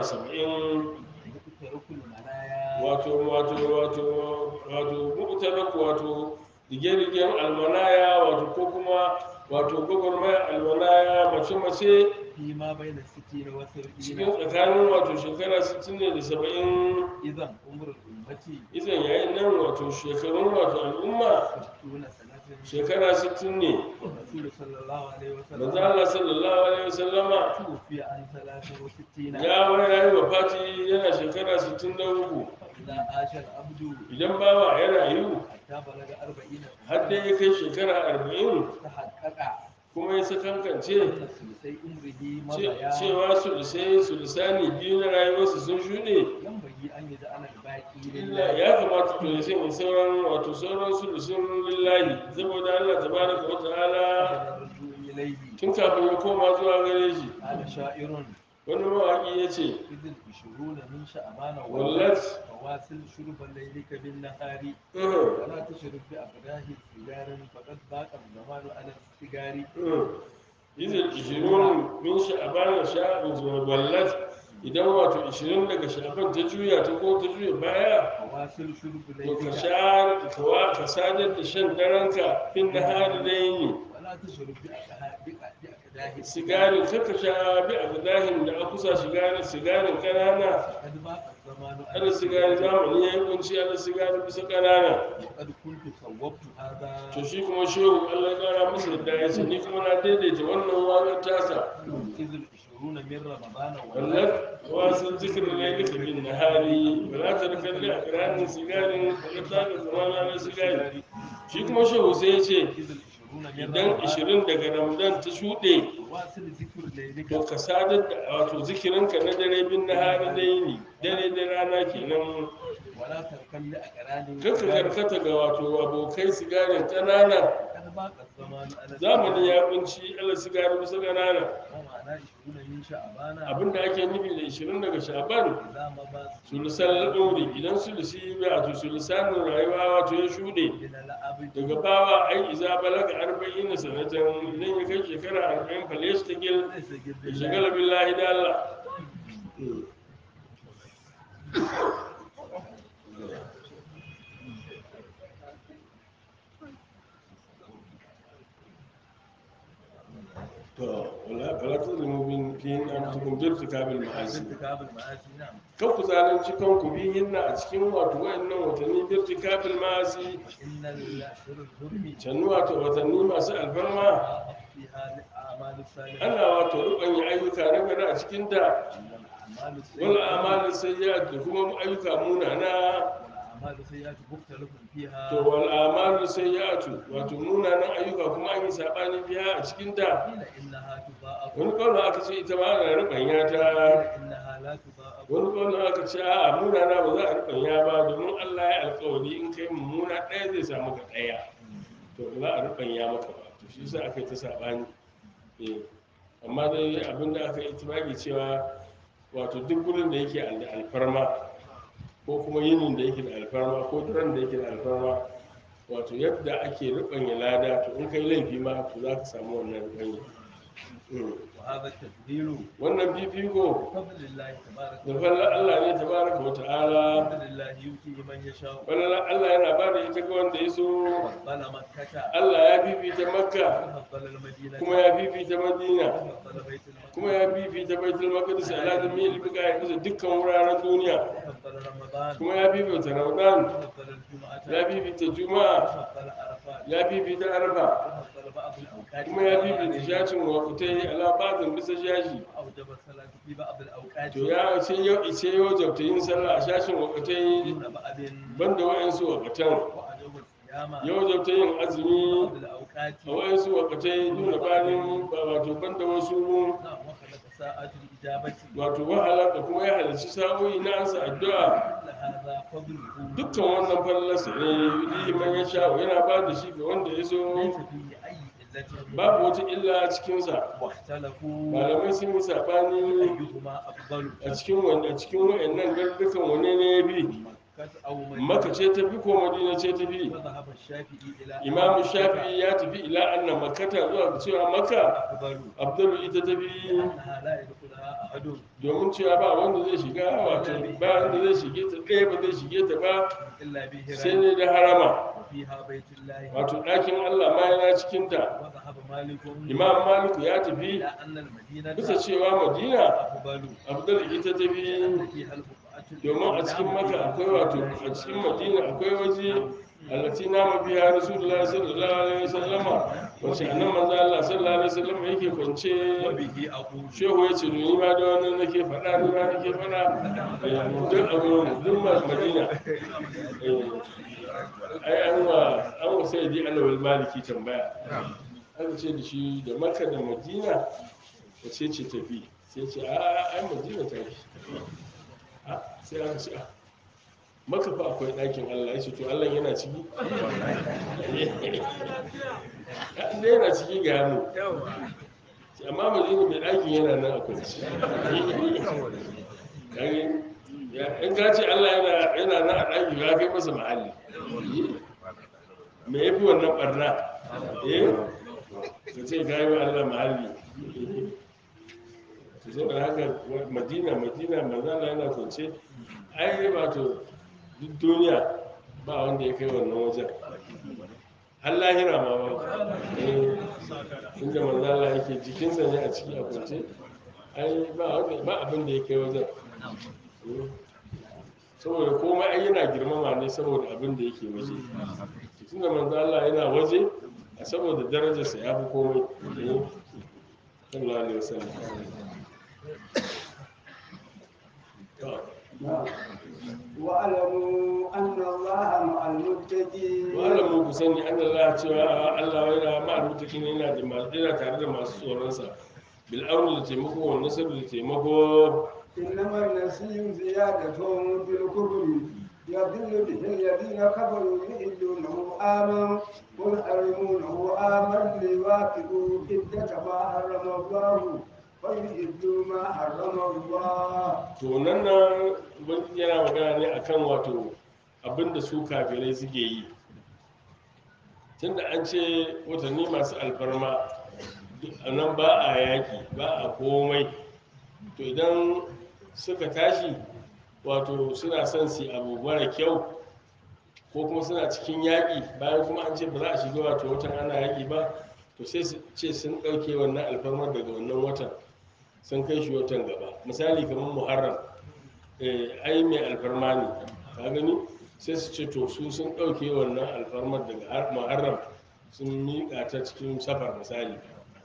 70 مترك المنايا wato wato wato wato mu'taraku wato rige-rigen almanaya wato ko kuma wato gwagwarmayar almanaya mace-mace فيما بين الستين cikin وسبعين tsakanin wato shekara 60 ne da 70 إذا عمر الأمة izan yayin nan wato shekarun wato al'umma ستون سنة shekara 60 ne الرسول صلى الله عليه manzo وسلم Allah sallallahu alaihi wasallama توفي عن ثلاثة وستين ya wani rayu wa fati yana shekara 63 إذا عاش العبد idan bawa ya rayu حتى بلغ أربعين har dai ya kai shekara 40 تحقق kuma ya sakankance أن ثلثي عمره ce- مضيا cewa sulusai sulusani biyu na rayuwarsa sun shuɗe ينبغي أن يجعل الباقي illa لله ya kamata to ya sanya sauran wato sauran sulusun lillahi saboda Allah tabaraka wa ta'ala قبل الرجوع إليه tun kafin ya koma zuwa gare shi قال شاعر wani mawaƙi ya ce إذ العشرون من شعبان wallat فواصل شرب ليلك بالنهار uhum, ولا تشرب بأقداه سجار فقد ضاق الزمان على السجار uhum. izil ishirun min sha'aban sha'abin zuwa wallat idan wato ishirin daga sha'aban ta juya ta ko ta juya baya فواصل شرب to ka ليلك sha ka wa- ka sadar da shan daranka fin na hari da yini ولا تشرب بأقداه بأقداه sigarin kaka sha bi a gudahin da aka kusa sigarin sigarin kanana فقد ضاق الزمان على ala sigari zamani ya yi kunci ala sigari bisa kanana وقد كنت صوبت هذا to shi kuma shehu allah ya kara masa yadda ya ce ni kuma na daidaita wannan waƙar tasa إذ العشرون من رمضان wallat wasu zikirin ne duka bin nahari wala ta da kalli a ƙiranin sigarin wallat ta da zamana ala sigari shi kuma shehu sai ya ce إذ العشرون من idan رمضان ishirin daga ramadan ta shuɗe واصل ذكر ليلك to ka sadar da wato zikirinka na dare bin nahari da yini dare da rana kenan ولا تركن لأقران kanka karkata ga wato abokai sigarin ƙanana قد ضاق الزمان على zamani ya kunci ala sigarin bisa ƙanana ومعنى عشرون من شعبان abinda ake nufi da 20 daga shaban إذا مضى sulusan ɗori idan sulusi ya wato sulusanin rayuwa wato ya shuɗe من الأبد daga bawa ai iza balaga arba'in na sanatan idan ya kai shekara arba'in fale shi ta gil ليس ya جد shagala billahi da Allah to wala fala tuzlimu bin fi anfusikum bi irtikabil ma'asi ارتكاب المآسي نعم kan ku zalunci kanku bihin na a cikin wato wayannan watanni bi irtikabil ma'asi وإن الأشهر الحرم cannu wato watanni masu alfarma ضاعت فيها الأعمال الصالحة ana wato rubanya ayyuka na gari a cikin ta والأعمال wal السيئة amalin sayyi'at da kuma ayyuka munana والأعمال السيئة مختلف فيها to wal amalu sayyi'atu wato munanan ayyuka kuma an yi sabani biya a cikin ta قيل إنها تضاعف wani kawai aka ce ita ma ana rubanya ta قيل إنها لا تضاعف wani kawai aka ce a munana ba za a rubanya ba domin Allah ya alkawari in kai mummuna ɗaya zai samu ka ɗaya to ba za a rubanya maka ba to shi yasa aka yi ta sabani eh amma dai abinda aka yi itibaki cewa wato duk gurin da yake da alfarma ko kuma yinin da yake da alfarma ko daren da yake da alfarma wato yadda ake rubanya lada to in kai laifi ma to za ka samu wannan rubanya Mm. وهذا التفضيل wannan fifiko بفضل الله تبارك da fallar Allah ne tabaraka wa ta'ala بفضل الله يؤتيه من يشاء fallar Allah yana ba da ita ga wanda ya so فضل مكة Allah ya fifita makka وفضل المدينة kuma ya fifita madina وفضل بيت المقدس kuma ya fifita baitul maqdis ala jami'il biqa'i bisa dukkan wuraren duniya وفضل رمضان kuma ya fifita ramadan وفضل الجمعة ya fifita juma'a وفضل عرفات ya fifita arfa وفضل بعض الأوقات kuma ya fifita shashin wakutai ala ba'dhin bisa shashi وأوجب الصلاة في بعض الأوقات to ya sai yau sai yau jabta yin sallah a shashin wakutai دون بعض banda wa'ansu wakatan وأوجب الصيام yau jabta yin azumi بعض الأوقات a wa'ansu wakatai nuna bayan ba wato banda wasu نعم وخلق ساعات الإجابة wato wahala da kuma ya halarci sa'o'i na ansa addu'a كل هذا فضله dukkan wannan fallarsa ne yi man ya sha yana ba da shi ga wanda ya so ليس فيه أي إلة babu wata illa a cikinsa واختلفوا malamai sun yi saɓani أيهما أفضل a cikin wanda a cikin wa'annan gardukan wane ne ya bi مكة أو maka مدينة ce ta fi ko madina ce ta fi وذهب الشافعي إلى أن imamu مكة shafi'i ya tafi ila anna makata zuwa ga cewa maka أفضل abdullu ita ta fi لأنها لا يدخلها أحد domin cewa ba wanda zai shiga wato ba wanda zai shige ta ɗaya ba zai shige ta ba إلا sai بهران ne da harama وفيها بيت الله wato ɗakin allah ma yana cikinta وذهب مالك imam maliku ya tafi إلى أن المدينة bisa cewa madina أفضل abdul ita ta fi لأن فيها البقعة domin a cikin maka akwai wato a cikin madina akwai waje allati nama biya rasulullah sallallahu alaihi wasallama wace annan manzo Allah sallallahu alaihi wasallama yake kwance وبه أقول shehu ya ce ni ma da wannan nake faɗa ni ma nake faɗa eh, duk abin duk ma madina eh, ai an wa an wa sai di alawal maliki tambaya aka ce da shi da makka da madina wace ce tafi sai ce a ai madina ta fi a sai aka ce a maka fa akwai ɗakin Allah ya ce to Allah yana ciki inda yana ciki ga hannu amma madina mai ɗakin yana nan a kwanci kage ya in ka ce Allah yana yana nan a ɗaki ya kai masa mahalli me yafi wannan barna eh ka ce ka yi wa Allah mahalli to sai da haka madina madina manzala yana kwance ai ba to duk duniya ba wanda ya kai wannan wajen har lahira ma ba eh inda manzala yake jikinsa ne a ciki a kwance ai ba wanda ba abin da ya kai wajen Eh, saboda komai ai yana girmama ne saboda abin da yake waje tunda manzala yana waje a saboda darajarsa ya fi komai eh sallallahu alaihi wasallam to واعلموا أن الله مع المتقين malamin ku sani an Allah cewa Allah yana ma mutakin yana da masu yana tare da masu tsoronsa bil auni da taimako wa nasar da taimako إنما النسيء زيادة في الكفر يضل به الذين كفروا يحلونه آما ويحرمونه آما ليواكبوا عدة ما حرم الله ويحلوا ما حرم الله to nan nan ubangiji yana magana ne akan wato abinda su kafirai suke yi tunda an ce watanni masu alfarma a nan ba a yaƙi ba a komai to idan suka tashi wato suna son su yi abu mara kyau ko kuma suna cikin yaƙi bayan kuma an ce ba za a shiga wato watan ana yaƙi ba to sai su ce sun ɗauke wannan alfarmar daga wannan watan sun kai shi watan gaba misali kamar muharram eh, ai mai alfarma ne ka gani sai su ce to su sun ɗauke wannan alfarmar daga har- muharram sun miƙa ta cikin safar misali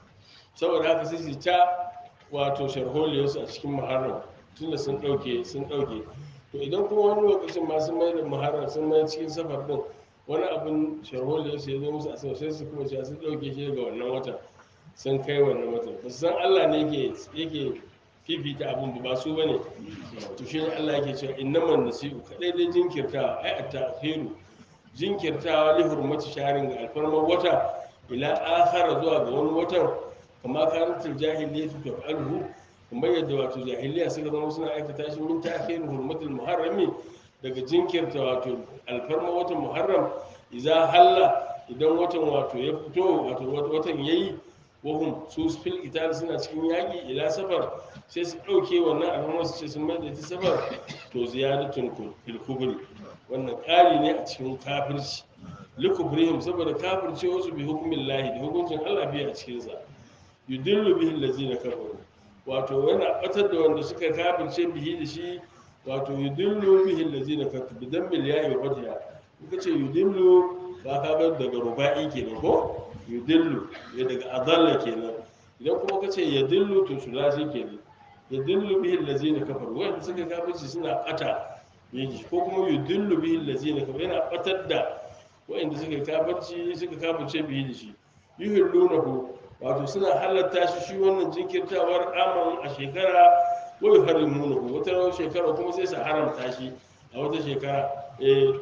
saboda haka sai su ta wato sharholiyarsu a cikin muharram tunda sun ɗauke sun ɗauke to idan kuma wani lokacin ma sun mai da muharram sun mai cikin safar din wani abin sharholiyarsu ya zo musu a sau sai su kuma cewa sun ɗauke shi daga wannan watan sun kai wannan watan ba su san allah ne yake yake fifita abin ba su bane to shi ne allah yake cewa innaman nasi'u kadai dai jinkirtawa ai a ta'khiru jinkirtawa li hurmati sharin ga alfarmar wata ila akhara zuwa ga wani watan kama kanatul jahiliyyatu taf'aluhu kuma yadda wato jahiliya suka zama suna aikata shi min ta'khiru hurmatul muharrami daga jinkirta wato alfarma watan muharram idza halla idan watan wato ya fito wato watan yayi wahum su fil qital suna cikin yaki ila safar sai su dauke wannan alfarma su ce sun mai da ita safar to ziyadatun fil kubri wannan ƙari ne a cikin kafirci likubrihim saboda kafirce wasu bi hukumin lahi da hukuncin Allah biya a cikinsa yudillu bihi allazina kafaru wato yana batar da wanda suka kafirce bihi da shi wato yudillu bihi allazina kafaru bidan bil ya'i wa fatiha kuka ce yudillu ba ka ga daga ruba'i kenan ko yudillu ya daga adalla kenan idan kuma ka ce yadillu to sulasi kenan yadillu bihi allazina kafaru wanda suka kafirce suna bata yaji ko kuma yudillu bihi allazina kafaru yana batar da wa'inda suka kafirci suka kafirce bihi da shi yuhillunahu wato suna halatta shi shi wannan jinkirtawar aman a shekara wai harimunahu wata shekara kuma sai su haramta shi a wata shekara eh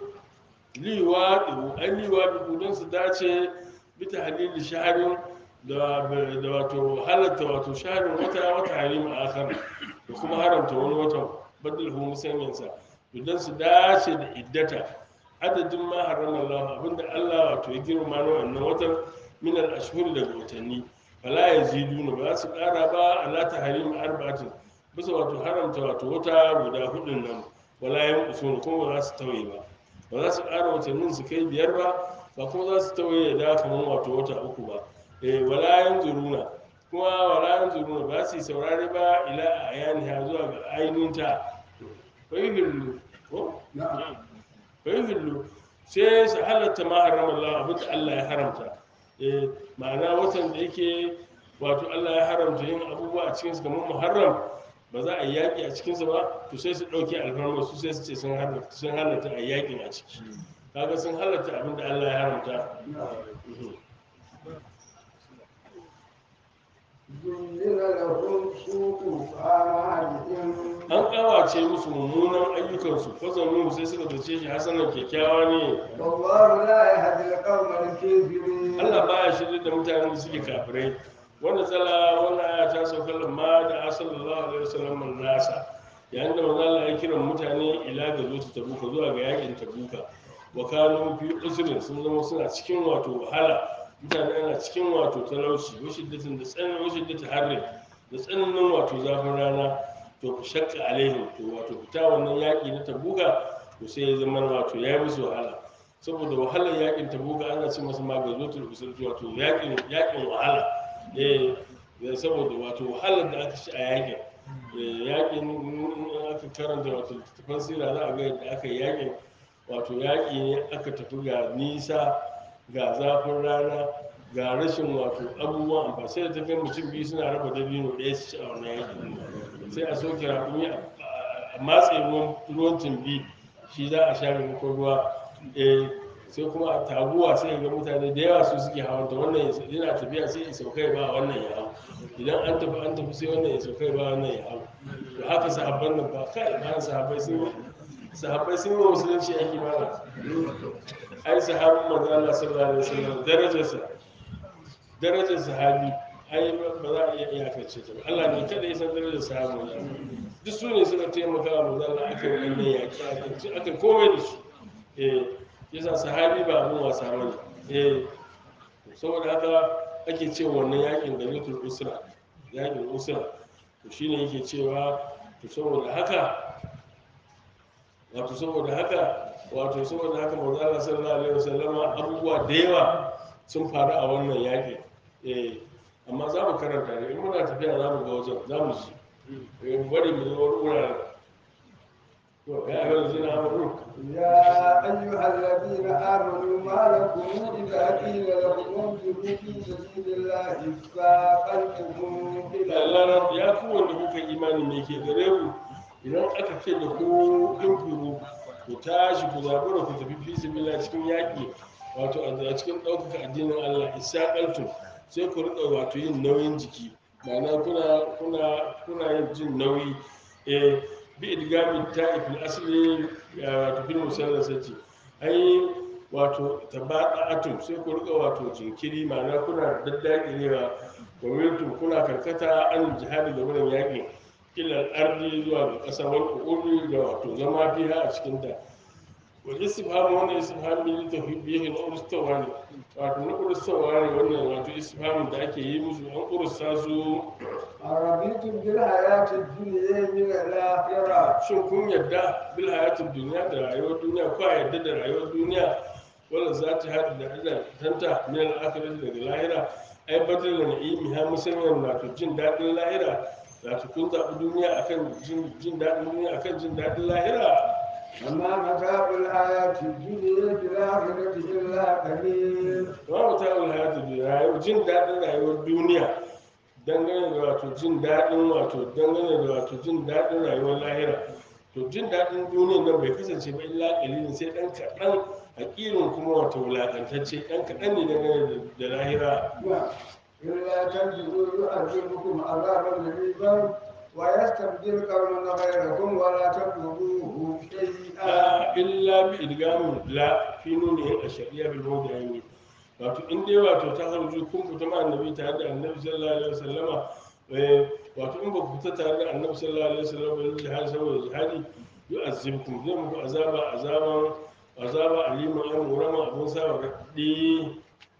liwa ɗiru an liwa ɗiru don su dace bita halili shaharin da da wato halatta wato shaharin wata wata harima akhar da kuma haramta wani watan badal hu musammansa don su dace da iddata adadin ma harama Allah abinda Allah wato ya girma na wannan watan min al-ashhur daga watanni fala yaziduna ba za su kara ba ala tahrim arba'atin bisa wato haramta wato wata guda hudun nan wala yanqusuna kuma ba za su tawaye ba ba za su kara watannin su kai biyar ba ba kuma za su tawaye da kamar wato wata uku ba eh wala yanzuruna kuma wala yanzuruna ba su yi saurare ba ila ayaniha zuwa ga ainihinta fahimillu ko نعم fahimillu sai su halatta ma haramar Allah abin da Allah ya haramta eh ma'ana watan da yake wato Allah ya haramta yin abubuwa a cikinsu kamar muharram ba za a yi yaƙi a cikinsa ba to sai su ɗauke alfarmar su sai su ce sun halatta sun halatta a yaƙin a ciki kaga sun halatta abin da Allah ya haramta Mhm. زين لهم سوء أعمالهم an kawace musu mummunan ayyukansu fazannu sai suka zace shi hasanan kyakkyawa ne والله لا يهدي القوم الكافرين Allah baya shirya da mutanen da suke kafirai wanda tsala wannan aya ta sauka lamma da asallallahu alaihi wasallam nasa yayin da manzo Allah ya kira mutane ila ga zuwa tabuka zuwa ga yakin tabuka wa kanu fi usrin sun zama suna cikin wato wahala mutane ana cikin wato talauci wa shiddatin da tsananin wa shiddatin harri da tsananin wato zafin rana to ku shakka alaihim to wato fita wannan yaki na tabuka to sai ya zama wato ya yi musu wahala saboda wahalar yakin tabuka ana ce masa ma ga zotul usul wato yakin yakin wahala eh eh, saboda wato wahalar da aka ci a yakin Eh, yakin in aka karanta wato littattafan sira za a ga yadda aka yi yakin wato yaƙi ne aka tafi ga nisa ga zafin rana ga rashin wato abubuwan amfani sai da tafiya mutum biyu suna raba dabino ɗaya su ci a wannan yaƙi sai a soke raƙumi a a matse ruwan ruwan tumbi shi za a sha maimakon ruwa eh sai kuma a taguwa sai ga mutane da yawa su suke hawanta wannan ya yana tafiya sai ya saukai ba wannan ya hau idan an tafi an tafi sai wannan ya saukai ba wannan ya hau to haka sahabban nan ba kai ba sahabbai sun yi sahabbai sun yi wa musulunci aiki mana ai sahabin manzo Allah sallallahu alaihi wasallam darajarsa darajar sahabi ai ba za a iya iyakance ta ba Allah ne kada ya san darajar sahabi manzo Allah duk su ne suka taimaka wa manzo Allah aka yi wannan yaki aka aka komai da su eh yasa sahabi ba abun wasa bane eh saboda haka ake cewa wannan yakin da zutul usra yakin usra to shine yake cewa to saboda haka wato saboda haka wato saboda haka manzo Allah sallallahu alaihi wasallama abubuwa da yawa sun faru a wannan yaƙi eh amma za mu karanta ne in muna tafiya za mu ga wajen za mu ji eh bari mu zo wuraren to ya ga zina amuru يا أيها الذين آمنوا ما لكم إذا قيل لكم انفروا في سبيل الله فاقلتم إلى Allah ya ku wanda kuka imani me ke gare ku idan aka ce da ku infuru ku tashi ku zabura ku tafi fi sabilillah cikin yaƙi wato a cikin ɗaukaka addinin Allah isaƙaltum sai ku riƙa wato yin nauyin jiki ma'ana kuna kuna kuna yin jin nauyi eh bi idgami ta'ifil asli ya wato fil musallasati ai wato tabaqatum sai ku riƙa wato jinkiri ma'ana kuna daddakirewa gwamnatin kuna karkata an jihadi da wurin yaƙi ilal ardi zuwa ga ƙasa wal ƙuri da wato zama fiha a cikin ta wa istifham wannan istifham ne ta bihi na urstawa ne wato na urstawa ne wannan wato istifham da ake yi musu an ursta su أرضيتم بالحياة الدنيا من الآخرة shin kun yarda bil hayatid duniya da rayuwar duniya ko a yarda da rayuwar duniya wala za ta haɗu da ina tanta min al-akhirati daga lahira ai badal da na'imi ha musamman wato jin daɗin lahira wato kun zaɓi duniya akan jin jin daɗin duniya akan jin daɗin lahira وما متاع الحياة الدنيا في الآخرة إلا قليل wa mutawul hayatid duniya rayuwar jin daɗin rayuwar duniya dangane da wato jin daɗin wato dangane da wato jin daɗin rayuwar lahira to jin daɗin duniyar nan bai kasance ba illa ƙalilin sai ɗan kaɗan haƙirin kuma wato wulaƙantacce ɗan kaɗan ne dangane da lahira إلا تنفذوا يعذبكم عذابا غليظا ويستبدل قوما غيركم ولا تضروه شيئا a illa bi idgamin la fi nuni a shari'a bil mawdi'aini wato in dai wato ta harju kun fita ma annabi tare da annabi sallallahu alaihi wasallama eh, wato in ba ku fita tare da annabi sallallahu alaihi wasallama ba jihad saboda jihadi yu'azzibkum zai muku azaba azaban azaba aliman an murama abun sa raddi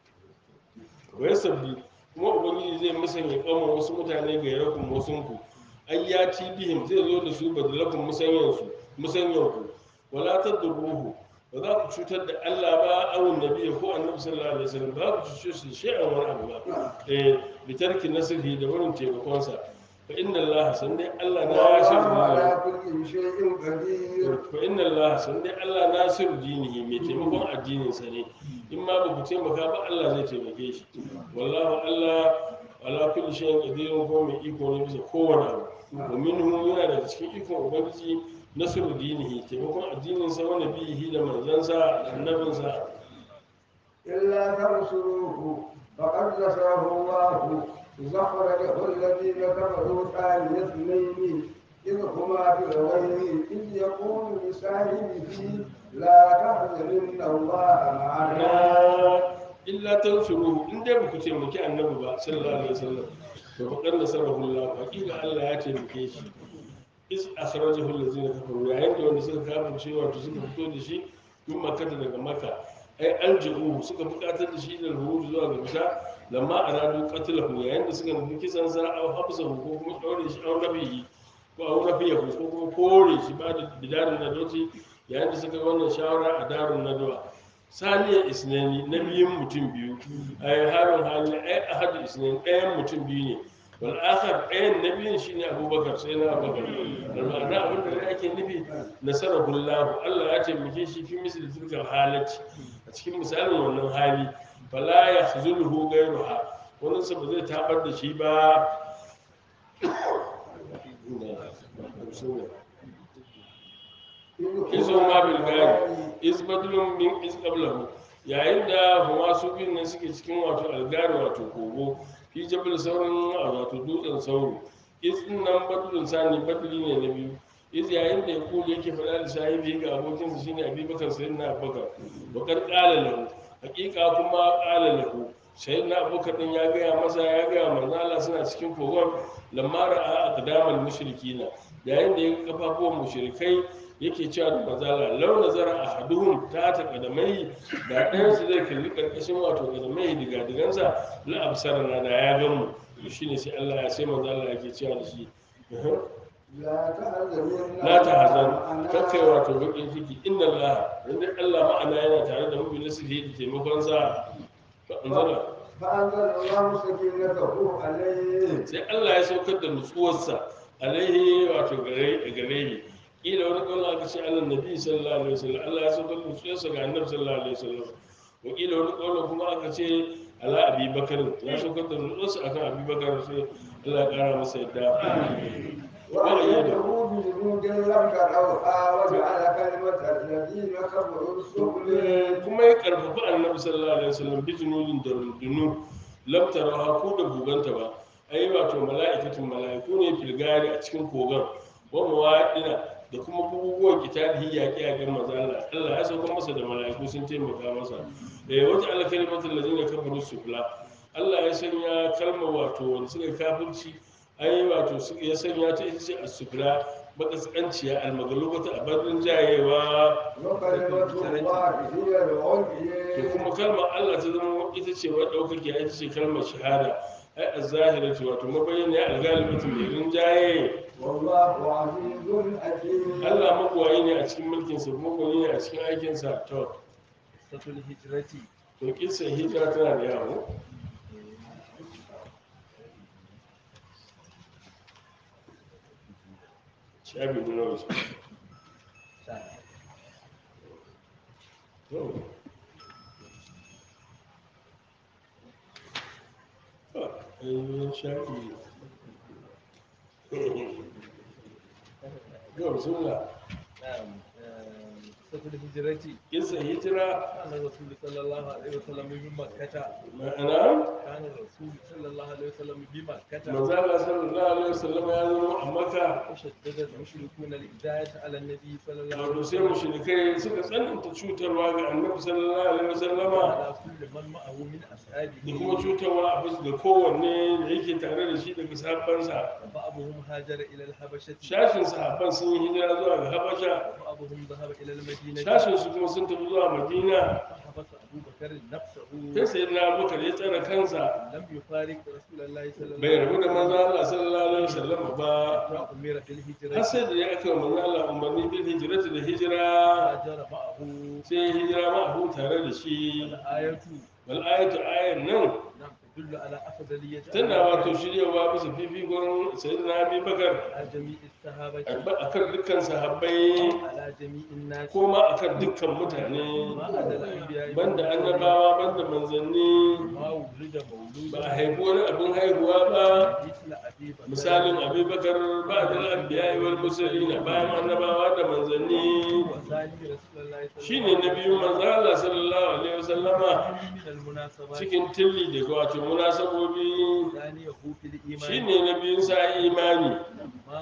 wa yasabbi kuma ubangiji zai musanya kama wasu mutane ga yarakun wasunku ayyati bihim zai zo da su badalakun musanyansu musanyanku wala tadruhu ba za ku cutar da Allah ba awun nabi ko annabi sallallahu alaihi wasallam ba ku cuce shi shay'an wani abu ba eh bi tarki nasrihi da wurin taimakon sa fa inna Allah san dai Allah na والله yashiru على كل شيء قدير fa inna Allah san dai Allah nasiru dinihi mai taimakon addinin sa ne in ma ba ku taimaka ba Allah zai taimake shi wallahu Allah ala kulli shay'in qadirun ko mai iko ne bisa kowane abu wa minhu yana daga cikin ikon ubangiji nasru dinihi taimakon addinin sa wa nabihi da manzansa da annabinsa إلا تنصروه فقد نصره الله إذ أخرجه الذين كفروا ثاني اثنين إذ هما في الغيب إذ يقول لصاحبه لا تحزن إن الله معنا na illa tansuruhu in dai baku taimaki annabi ba sallallahu alaihi wasallam to faqad nasarahu Allah hakika Allah ya taimake shi is akhrajahu allazina kafaru yayin da wanda suka kafirce wato suka fito da shi min makkata daga makka ai aljihu suka buƙatar da shi da ruhu zuwa ga bisa lamma aradu qatlahu yayin da suka nufi kisan sa aw habsahu ko kuma daure shi aw rabihi ko aw rabihi ko kuma kore shi ba da bidarin nadoci yayin da suka yi wannan shawara a darun nadwa saniya isnani na biyun mutum biyu ai harin hali ai ahadu isnani ɗayan mutum biyu ne wal akhar ɗayan na biyun shine abubakar sai na abubakar da ma'ana abin da ake nufi nasarahu Allah Allah ya taimake shi fi misali tilkal halati a cikin misalin wannan hali fala ya zulhu gairuha wannan sa ba zai tabar da shi ba izo ma bil gari is badlun min is qablahu yayin da huma su biyun nan suke cikin wato algari wato kogo fi jabal sauran wato dutsen sauro is din nan badlun sani badli ne na biyu is yayin da ya kuli yake faɗa da sahibi ga abokinsa shine abubakar sayyidina abubakar bakar qala lahu hakika kuma qala lahu sayyidina abubakar din ya gaya masa ya gaya manzo Allah suna cikin kogon lamma ra'a aqdamal mushrikina yayin da ya ga kafafuwan mushrikai yake cewa da mazala lau nazara ahaduhum ta ta kadamai da ɗayan su zai kalli karkashin wato kadamai diga digansa la absarana da ya gan mu to shine sai Allah ya sai mazala yake cewa da shi لا تحزن la ta hazan kakkai wato bakin ciki inna Allah inda Allah ma'ana yana tare da mu bi nasihi da taimakon sa fa anzala فأنزل الله سكينته عليه sai Allah ya saukar da nutsuwarsa alaihi wato gare gare ni kila wani kawai aka ce Allah nabi sallallahu alaihi wasallam Allah ya saukar da nutsuwarsa ga annabi sallallahu alaihi wasallam wa kila wani kawai kuma aka ce ala abi bakar ya saukar da nutsuwarsa akan abi bakar sai Allah ya kara masa yadda وأيده بجنود لم تروها وجعل كلمة الذين كفروا السفلى kuma ya karfafa annabi sallallahu alaihi wasallam bi junudin da rundunu lam taraha ko da buganta ba ai wato mala'ikatun mala'iku ne filgari a cikin kogan wa mawaɗina da kuma buguguwan kitalihi yaƙi a gan maza Allah Allah ya sauka masa da mala'iku sun taimaka masa da ya wata ala kalimatul ladina kafaru sufla Allah ya sanya kalmar wato wanda suka kafirci ai wato su- ya sanya ta ita ce as-sufla makaskanciya almagalubata a barin jayewa وكلمة الله هي to العليا kuma kalmar Allah ta zama ita ce wa ɗaukaki ita ce kalmar shahada ai a zahira ce wato mabayyana ya algalibatu mai rinjaye والله عزيز حكيم Allah magwayi ne a cikin mulkinsa magwayi ne a cikin aikinsa to قصة الهجرة to kisa hijira tana da yawo shafi nuna wasu to to ainihin shafi yau suna نعم آم، قصة الهجرة kisa hijira كان الرسول صلى الله عليه وسلم بمكة ma'ana كان الرسول صلى الله عليه وسلم بمكة manzala sallallahu alaihi wasallam ya zama a maka وشدد المشركون الإداية على النبي صلى الله عليه wato sai وسلم mushrikai suka tsananta cutarwa ga annabi sallallahu alaihi wasallama على كل من معه من da kuma أصحابه cutarwa a bisa ga kowanne da yake tare da shi daga sahabbansa وبعضهم هاجر إلى الحبشة shashin sahabban sun yi hijira zuwa ga habasha وبعضهم ذهب إلى المدينة shashin su kuma sun tafi zuwa madina فحبس أبو بكر نفسه sai sai na abubakar ya tsara kansa لم يفارق رسول الله صلى الله bai عليه rabu da manzo وسلم Allah sallallahu alaihi wasallama ba وأمر har بالهجرة sai da ya aka manzo Allah umarni bil hijrati da hijira هاجر معه sai hijira ma abu tare da shi الآية wal ayatu ayan nan نعم تدل على أفضلية tana wato shiryawa bisa fifikon sayyidina abi bakar على جميع الصحابة akan dukkan sahabbai على جميع الناس ko ma akan dukkan mutane ما عدا الأنبياء banda annabawa banda manzanni ما ولد مولود ba a haifi wani abin haihuwa ba مثل أبي بكر misalin abubakar ba da al'ambiya wal musulina bayan annabawa da manzanni وثاني رسول الله صلى shine الله na biyu manzo Allah sallallahu alaihi wasallama عليه من المناسبات cikin tilli da wato munasabobi ثانيه في الإيمان shine na biyun sa imani ما بئس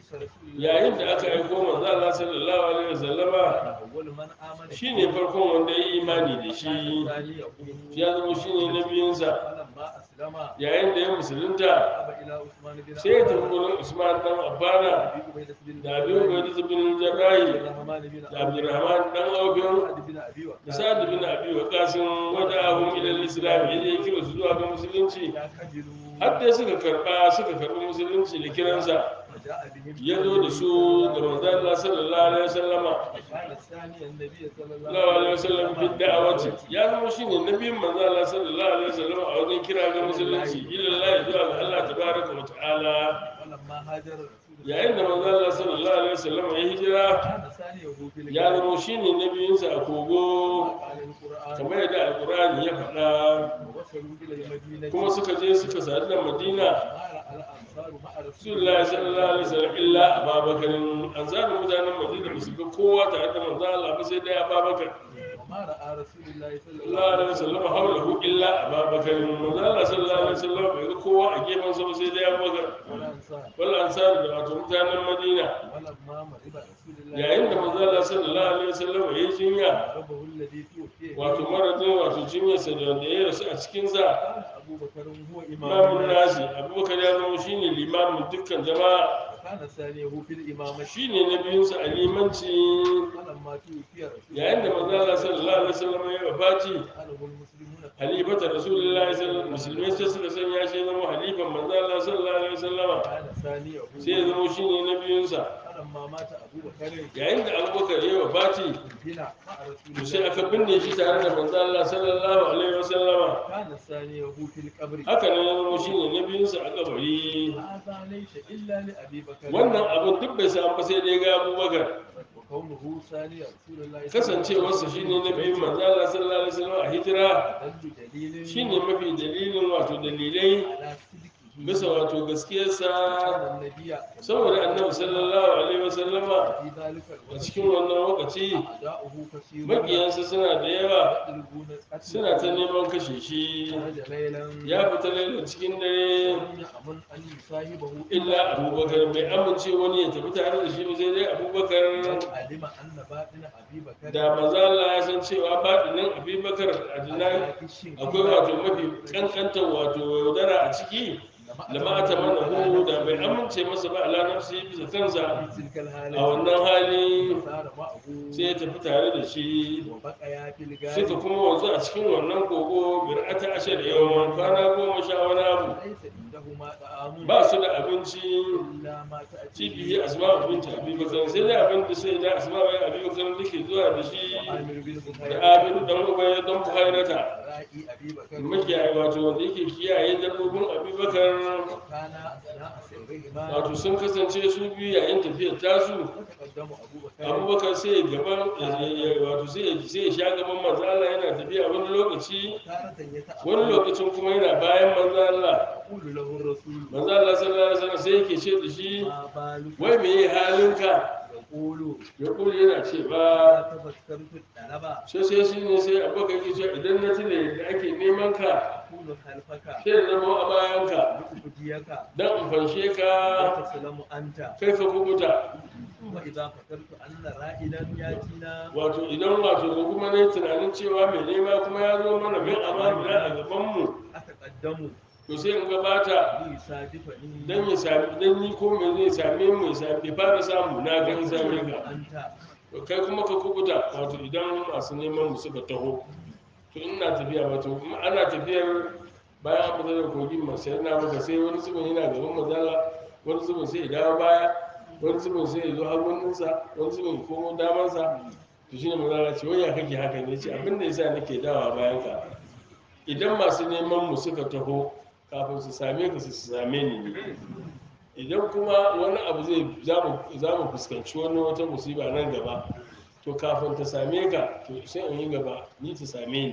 رسول الله yayin da aka aiko manzo Allah sallallahu alaihi wasallama أول من آمن shine farkon wanda ya yi imani da shi ثاني يقول ya zama shine nabiyinsa فلما أسلم yayin da ya musulunta ذهب إلى عثمان بن sai ya tafi wurin Usman dan Affana أبي عبيدة بن da Abi Ubaida bin Jarrahi الرحمن بن da Abdurrahman dan Awfin سعد بن أبي da وقاص Sa'ad bin Abi Waqqas wada ahum ila al-Islam yaje ya kira su zuwa ga musulunci يعتجلوا har dai suka karba suka karbi musulunci da kiransa وجاء بهم ya zo da su ga manzo Allah sallallahu alaihi wasallama كان الثاني النبي صلى الله sallallahu alaihi wasallam fi da'awati ya zama shine nabiyin manzo Allah sallallahu alaihi wasallam a wajen kira ga musulunci ila Allah zuwa ga Allah tabaraka wa ta'ala ولما هاجر رسول الله yayin da manzo Allah sallallahu alaihi wasallam ya hijira كان ثاني في ya zama shine nabiyinsa a kogo قال القرآن kamar yadda alqur'ani ya faɗa ووصلوا إلى المدينة kuma suka je suka sadu da Madina ما رأى الأنصار مع رسول Rasulullahi sallallahu alaihi wasallam illa Abubakar an zaɓi mutanen Madina ba su ga kowa tare da manzo Allah ba sai dai Abubakar وما رأى رسول الله صلى الله sallallahu alaihi wasallam haulahu illa Abubakar manzo Allah sallallahu alaihi wasallam bai ga kowa a gefen sa ba sai dai Abubakar والأنصار wal ansar da wato mutanen Madina ولما مرض رسول الله yayin da manzo Allah sallallahu alaihi wasallam ya yi jinya ربه الذي توفي wato maradin wato jinyarsa da wanda ya rasu a cikin sa كان أبو بكر هو إمام imamun الناس nasi Abubakar ya zama shine limamin dukkan jama'a وكان ثانيه في الإمامة shine nabiyinsa a limanci فلما توفي رسول yayin da manzo Allah sallallahu alaihi wasallam ya wafati جعله المسلمون halifata rasulullahi sallallahu alaihi wasallam musulmai sai suka sanya shi zama halifan manzo Allah sallallahu alaihi wasallama كان ثانيه sai ya zama shine nabiyinsa فلما مات أبو بكر yayin da Abubakar ya wafati بنا مع رسول to sai الله aka binne shi tare da manzo Allah sallallahu alaihi wasallama كان ثانيه في القبر haka ne ya zama shine nabiyinsa a kabari هذا ليس إلا لأبي بكر wannan abin duk bai samu ba sai dai ga Abubakar وكونه ثاني رسول الله kasancewarsa shine nabiyin manzo Allah sallallahu alaihi wasallam a hijira أدل دليل shine mafi dalilin wato dalilai على صدقه bisa wato gaskiyarsa كان النبي saboda annabi sallallahu alaihi wasallama في ذلك a الوقت cikin wannan lokaci أعداؤه كثيرون makiyansa suna da yawa يطلبون قتله suna ta neman kashe shi خرج ليلا ya fita laila cikin dare لم يأمن أن يصاحبه illa abubakar bai amince wani ya tafi tare da shi ba sai dai abubakar لو علم أن باطن أبي بكر da manzo Allah ya san cewa baɗinin abubakar a dinan akwai wato mafi kankantar wato yaudara a ciki da ma ta mana hu da bai amince masa ba ala nafsi bisa kansa تلك a الحالة wannan hali صار معه sai ya tafi tare da shi وبقيا في suka الغار kuma wanzu a cikin wannan kogo bir'ata ashar yawan kwana goma sha wani abu ليس عندهما طعام ba su da abinci إلا ما تأتي cibiyi asma abinci abubakar sai da abin da sai da asma bai abubakar da ke zuwa da shi وعامر بن da بخير abin dan ubai dan buhairata رائي أبي بكر makiyayi wato wanda yake kiyaye dabbobin abubakar وكان أثناء سيرهما wato sun kasance su biyu yayin tafiyar tasu وتقدم أبو بكر abubakar sai ya gaban wato sai ya sai ya sha gaban manzo Allah yana tafiya wani lokaci تارة يتأخر wani lokacin kuma yana bayan manzo Allah يقول له الرسول manzo Allah sallallahu alaihi wasallam sai yake ce da shi ما بالك wai me yi halinka يقول ya kuli yana ce ba لا تفكرت الطلبة sai sai shi ne sai abokan yake cewa idan na tuna yadda ake neman ka أكون خلفك sai da zama a bayanka لأبديك dan in fanshe ka وتسلم أنت kai ka kubuta وإذا فكرت أن رائدا يأتينا wato idan wato da kuma ne tunanin cewa mai nema kuma ya zo mana min amana a gabanmu أتقدم to sai in gabata ليصادفني dan ya sami dan ni ko me zai same mu ya sami bai fara samu na ga in same ka أنت to kai kuma ka kubuta wato idan masu neman mu suka taho to ina tafiya wato in ana tafiyar bayan an fita da kogin masu yana maka sai wani zubin yana gaban mazala wani zubin sai ya dawo baya wani zubin sai ya zo haguninsa wani zubin ya komo damansa to shine mazala ce wai ya kake haka ne ce abin da yasa nake dawa bayan ka idan masu neman mu suka taho kafin su same ka su same ni ne idan kuma wani abu zai za mu fuskanci wani wata musiba nan gaba to kafin ta same ka to sai in yi gaba ni ta same ni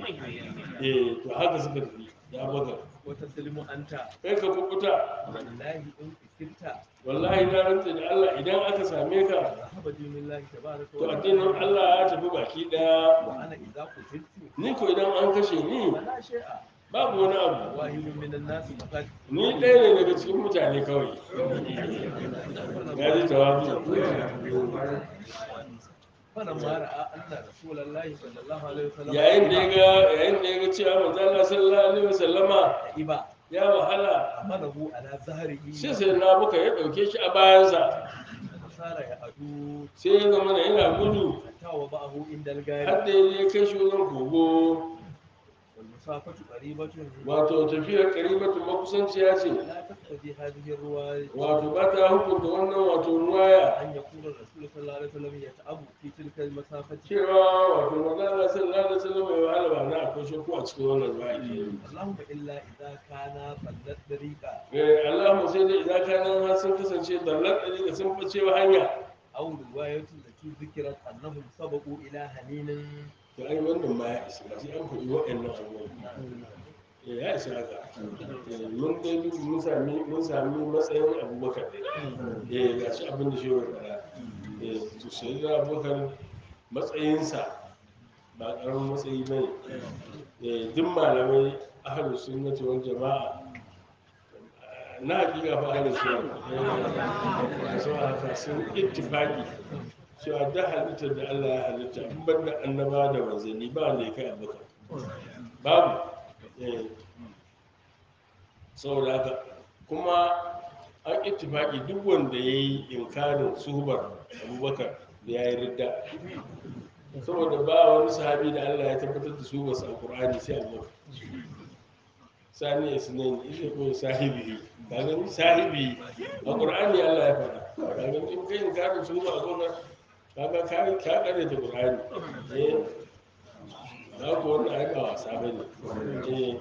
eh to haka suka tafi ya baga وتسلم أنت kai ka kubuta والله إن كنت wallahi na rantsa da Allah idan aka same ka ذهب دين الله تبارك to addinin Allah ya tafi baki daya وأنا إذا قتلت ni ko idan an kashe ni فلا شيء babu wani abu واحد من الناس فقط ni ɗaya ne daga cikin mutane kawai ya ji tawazu فلما راى ان رسول الله صلى الله عليه وسلم yayin da ya ga yayin da ya ga cewa manzo Allah sallallahu alaihi wasallama إبا ya wahala حمله على ظهره sai sai na buka ya dauke shi a bayansa فصار يعدو sai ya zama na yana gudu حتى وضعه عند الغار har da ya kai shi wajen kogo والمسافة قريبة wato tafiyar karibatu makusanciya ce لا تقتضي هذه الرواية wato ba ta hukunta wannan wato ruwaya أن يكون الرسول صلى الله عليه وسلم يتعب في تلك المسافة cewa wato manzo Allah sallallahu alaihi wasallam ya wahala ba na akwai shakku a cikin wannan ruwaya ke اللهم إلا إذا كان ضلت طريقا eh Allahumma sai dai idan kana har sun kasance dallar ɗari da sun fice hanya أو رواية التي ذكرت أنهم سبقوا إلى هنين to ai wannan ma ya isa sai an faɗi waɗannan abubuwan Eh, ya isa haka Eh, mun dai duk mun sami mun sami matsayin abubakar ne eh ga shi abin da shi ya faɗa eh to sai da abubakar matsayinsa ba ƙaramin matsayi ba ne eh duk malamai ahlus sunnati wal jama'a na hakika fa ahlus sunna eh so haka sun ittifaqi cewa da halittar da Allah ya halitta in ban da annaba da manzanni ba wanda ya kai abubakar babu eh saboda haka kuma an ittifaki duk wanda ya yi inkarin suhubar abubakar da ya yi ridda saboda ba wani sahabi da allah ya tabbatar da suhubarsa a ƙur'ani sai abubakar sani ya sinani ita ko sahibi ka gani sahibi a ƙur'ani allah ya faɗa ka gani in kai inkarin suhubar abubakar kaga ka ka kare da ƙur'ani eh za ku wannan ai ba wasa bane eh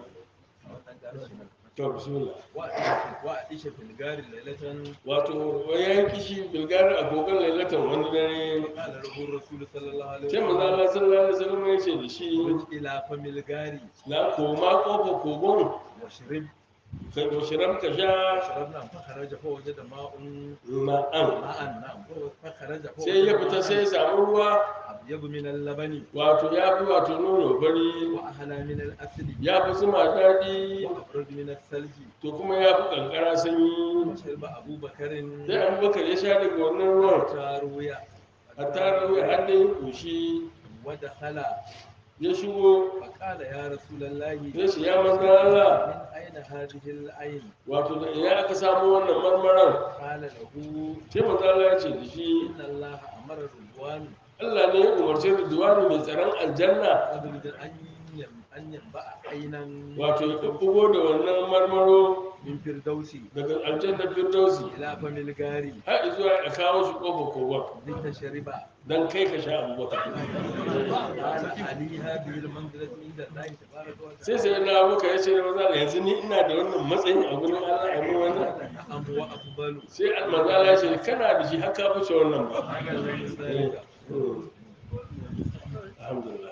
to bismillah وأعيش في الغار ليلة wato ya yi kishi bilgari a kogon lailatan wani dare قال له الرسول صلى الله عليه sai manzo وسلم Allah sallallahu alaihi wasallam ya ce da shi خرج إلى فم الغار na koma kofa kogon واشرب ka doshiram ka sha شربنا فخرج فوجد ماء ma'an ماء نعم فخرج sai ya fita sai ya samu ruwa أبيض من اللبن wato ya fi wato nono fari وأحلى من الأسل ya fi zuma daɗi وأبرد من الثلج to kuma ya fi kankara sanyi وشرب أبو بكر sai abubakar ya sha daga wannan ruwan تاروية a tara ruwa har da ya ƙoshi ودخل ya shigo فقال يا رسول الله ya ce ya manzo Allah من أين هذه العين wato da ina aka samu wannan marmaran قال له sai manzo Allah ya ce da shi إن الله أمر الرضوان Allah ne ya umarce da duwani mai tsaron aljanna أبرد أن يم- أن ينبع عينا wato ya kubbugo da wannan marmaro من فردوس daga aljanna firdausi إلى فم الغار har zuwa a kawo shi kofa kogon لتشرب dan kai ka sha abubakar قال علي هذه المنزلة عند الله تبارك sai وتعالى sai na abuka ya ce da maza da yanzu ni ina da wannan matsayin a gurin Allah a gurin wannan نعم وأقبل sai almanza Allah ya ce kana da shi haka fice wannan ba ذلك Mm. alhamdulillah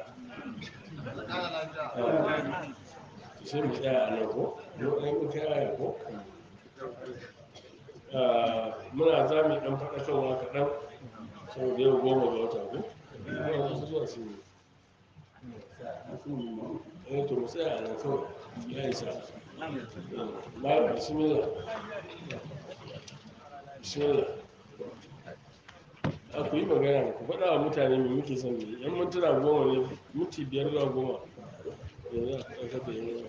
sai mu tsaya a nan ko mu ɗan mu kai aya ko Ah, muna za mu ɗan faɗakarwa kaɗan saboda yau goma ga wata ko Muna wasu zuwa su eh to mu tsaya a nan kawai ya isa malam bismillah bismillah a ku yi magana ku faɗa wa mutane mai muke son ne yan mintuna goma ne minti biyar zuwa goma yanzu a ɗaukar da yin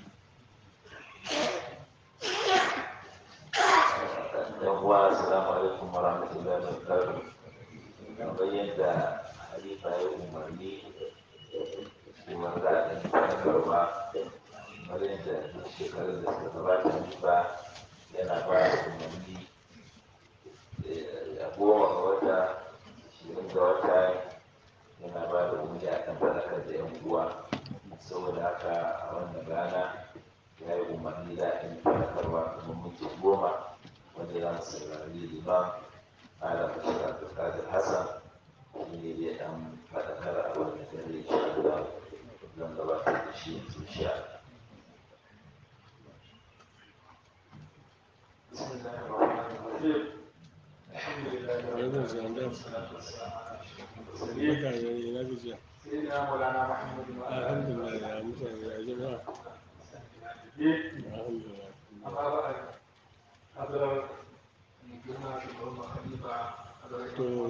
yawwa assalamu alaikum warahmatullahi wabarakatuh kamar yadda halifa ya umarni kuma za a ɗan sanakarwa kamar yadda duk shekarun da suka gabata halifa yana ba da umarni eh, a goma ga wata ashirin ga wata yana ba da umarni a kan faɗakar da yan uwa saboda haka a wannan rana ya yi umarni za a yi faɗakarwa kamar minti goma wanda za mu saurari liman malam bashir abdulkadir hassan shi ne zai ɗan faɗakar a wannan dare insha Allah zan gabatar da shi yanzu insha Allah. بسم الله الرحمن الرحيم الحمد لله رب yanzu zandan barka da ina gajiya سيدنا مولانا محمد وعلى آله alhamdulillah ya mutane ya jama'a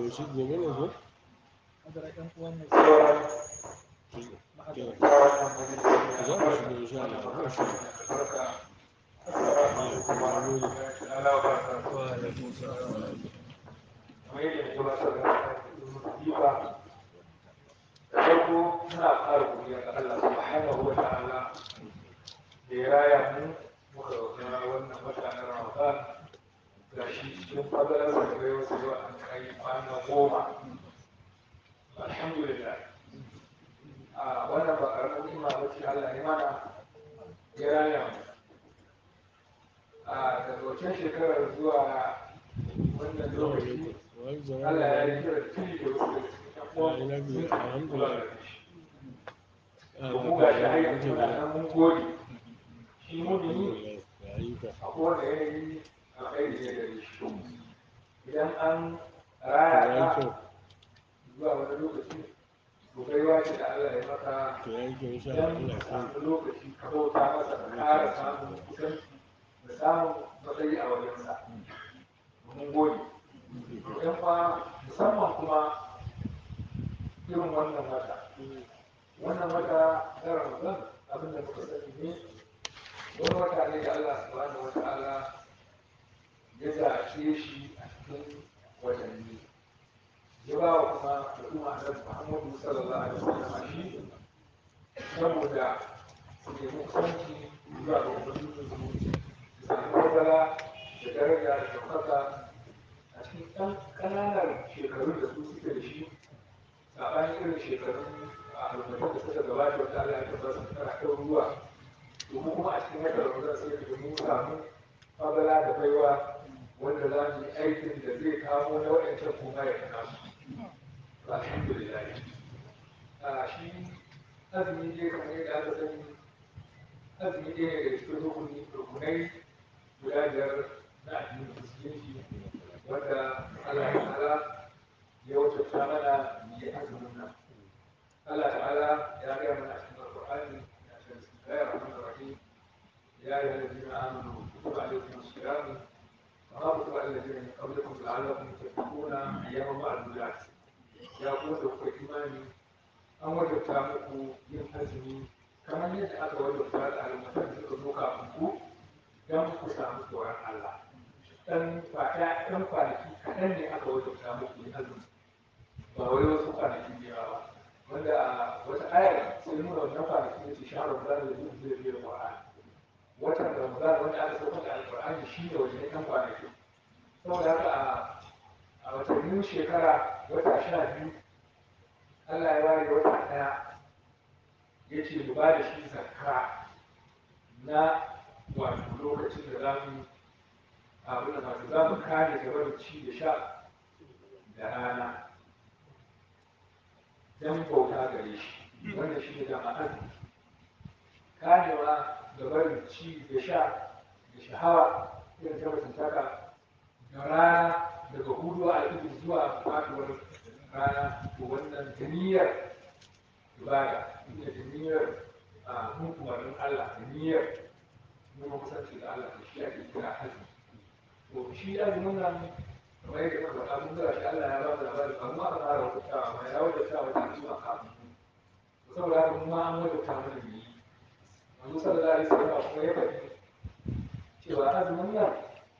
shi gobe ne ko hadara ɗan uwan mu sauran ma'adara za mu shigo insha Allah ko shi barka Allah ya gode Allah ya barka wa alaikum salam kamar yadda ya gabatar da diba da farko muna ƙara godiya ga Allah subhanahu wa ta'ala da ya raya mu muka ga wannan wata na Ramadan ga shi cikin fadalar da bai wasu yau an kai kwana goma alhamdulillah a wannan ba ƙaramin ni'ima ba ce Allah ya mana ya raya mu a daga wancan shekarar zuwa wannan lokaci wani zama Allah ya da yi kira tuni da wasu daga cikin ƴan uwan Ya yi lafiya, sun alhamdulillah. kula da shi. To mu ga shi har yanzu muna nan mun gode. Shi mumini ya yi ka a kowane yanayi alkhairi ne gare shi. Idan an raya ya yi ka kyau zuwa wani lokaci to baiwa ce da Allah ya maka to ya yi kyau insha Allah idan Allah ka ya kai samu lokaci ka bauta masa ka ƙara samun kusanci da samun matsayi a wajensa. Mun gode. yan fa musamman kuma irin wannan wata wannan wata na ramadan abin da muka sani ne wani wata ne da allah subhanahu wa ta'ala ya zaɓe shi a cikin watanni ya ba wa kuma al'umma annabi muhammadu sallallahu alaihi wasallam shi saboda su nemi kusanci zuwa ga ubangiji su samu fadala da daraja da ɗaukaka a cikin ɗan ƙananan shekarun da su suke da shi saɓanin irin shekarun a al'ummatan da suka gabata wanda Allah ya tabbata su tana kan ruwa domin kuma a cikin wata ramadan sai da mun samu fadala da baiwa wanda za mu yi aikin da zai kamo na waɗancan kuma ya kana su alhamdulillah a shi azumi dai kamar yadda aka sani azumi ɗaya ne daga cikin rukuni rukunai guda biyar na addinin musulunci wanda Allah ta'ala ya wajabta mana mu yi azumin nan Allah ta'ala ya gaya mana a cikin Al-Qur'ani ya ce bismillahir rahmanir rahim ya ayyuhal ladina amanu kutiba alaykumus siyam kama kutiba alal ladina min qablikum la'allakum tattaquna ayyaman ma'dudat ya ku da kuka imani an wajabta muku yin azumi kamar yadda aka wajabta da al'ummatan da suka zo kafin ku don ku samu tsoron Allah dan fata dan kwanaki kaɗan ne aka wajabta muku yin azumi ba wai wasu kwanaki ne ba wanda a wata ayar sai nuna wannan kwanaki ne ce sha Ramadan da zai zai biyo Qur'an watan Ramadan wanda aka sauka da Al-Qur'ani shi ne wajen ɗan kwanaki saboda haka a a watannin shekara wata sha biyu Allah ya ware wata ɗaya ya ce mu ba da shi zakka na wato lokacin da za mu abin da masu za mu kare gaba da ci da sha da rana don bauta gare shi wanda shi ne dama azumi karewa gaba da ci da sha da shahawa irin ta mutuntaka da rana daga hudu a alfijir zuwa faduwar rana to wannan da niyyar ibada ita da niyyar a hukumarin Allah da niyyar nuna kusanci da Allah da shi ake kira azumi to shi azumin nan kamar yadda muka faɗa mun ga shi Allah ya ba mu labarin amma aka fara wajabtawa amma ya wajabta wata al'umma kafin to saboda haka kuma an wajabta mana mu yi manzo sallallahu alaihi wasallam kuma ya faɗi cewa azumin nan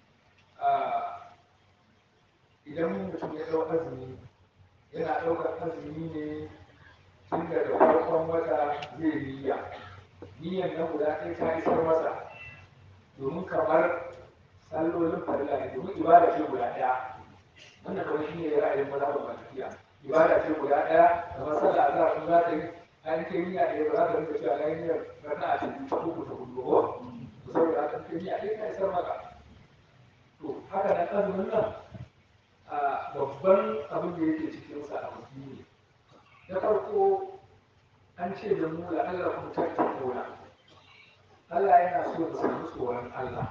idan mutum ya ɗau azumi yana ɗaukar azumi ne tun daga farkon wata zai niyya niyyan nan guda ɗaya ta isar masa domin kamar sallolin farilla ne domin ibada ce guda ɗaya wannan kamar shi ne ra'ayin mazhabin malikiya ibada ce guda ɗaya kamar sallah azhar kun za ta yi an kai niyya ɗaya ba za ta rinka cewa na yi niyyar raka'a ta biyu ta uku ta hudu ko to saboda haka kai niyya ɗaya ta isar maka to haka nan azumin nan a babban abin da yake cikin sa a ne na farko an ce da mu da Allah kuma tattauna Allah yana so mu samu tsoron Allah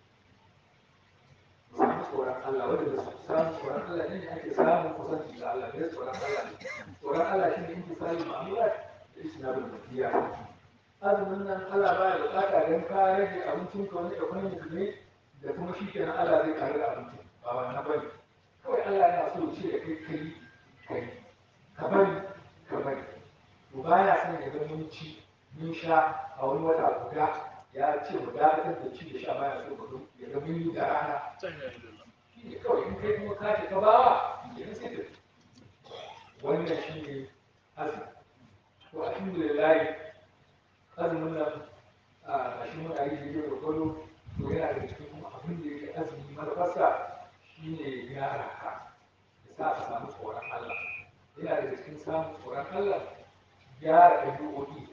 mu samu tsoron Allah wanda da samun tsoron Allah ne ake samun kusanci da Allah ne tsoron Allah ne tsoron Allah shi ne in misali ma'amulat da isnadul mutiya azumin nan Allah baya bukata don ka rage abincin ka wani economic ne da kuma shi kenan Allah zai kare da abincin ba wannan bane kawai Allah yana so ya ce da kai kai kai ka bari ka bari to baya son ya ga mun ci mun sha a wani wata guda ya ce mu dakatar da ci da sha baya so mu ya ga mun yi da rana shi ne kawai in kai kuma ka ce ka bawa yanzu sai ka wannan shi ne azumi to alhamdulillah azumin nan a shi muna yi da yau da to yana da cikin kuma abin da yake azumi manufarsa shi ne gyara ka ya sa ka samu tsoron Allah yana da cikin samun tsoron Allah gyara ɗabi'o'i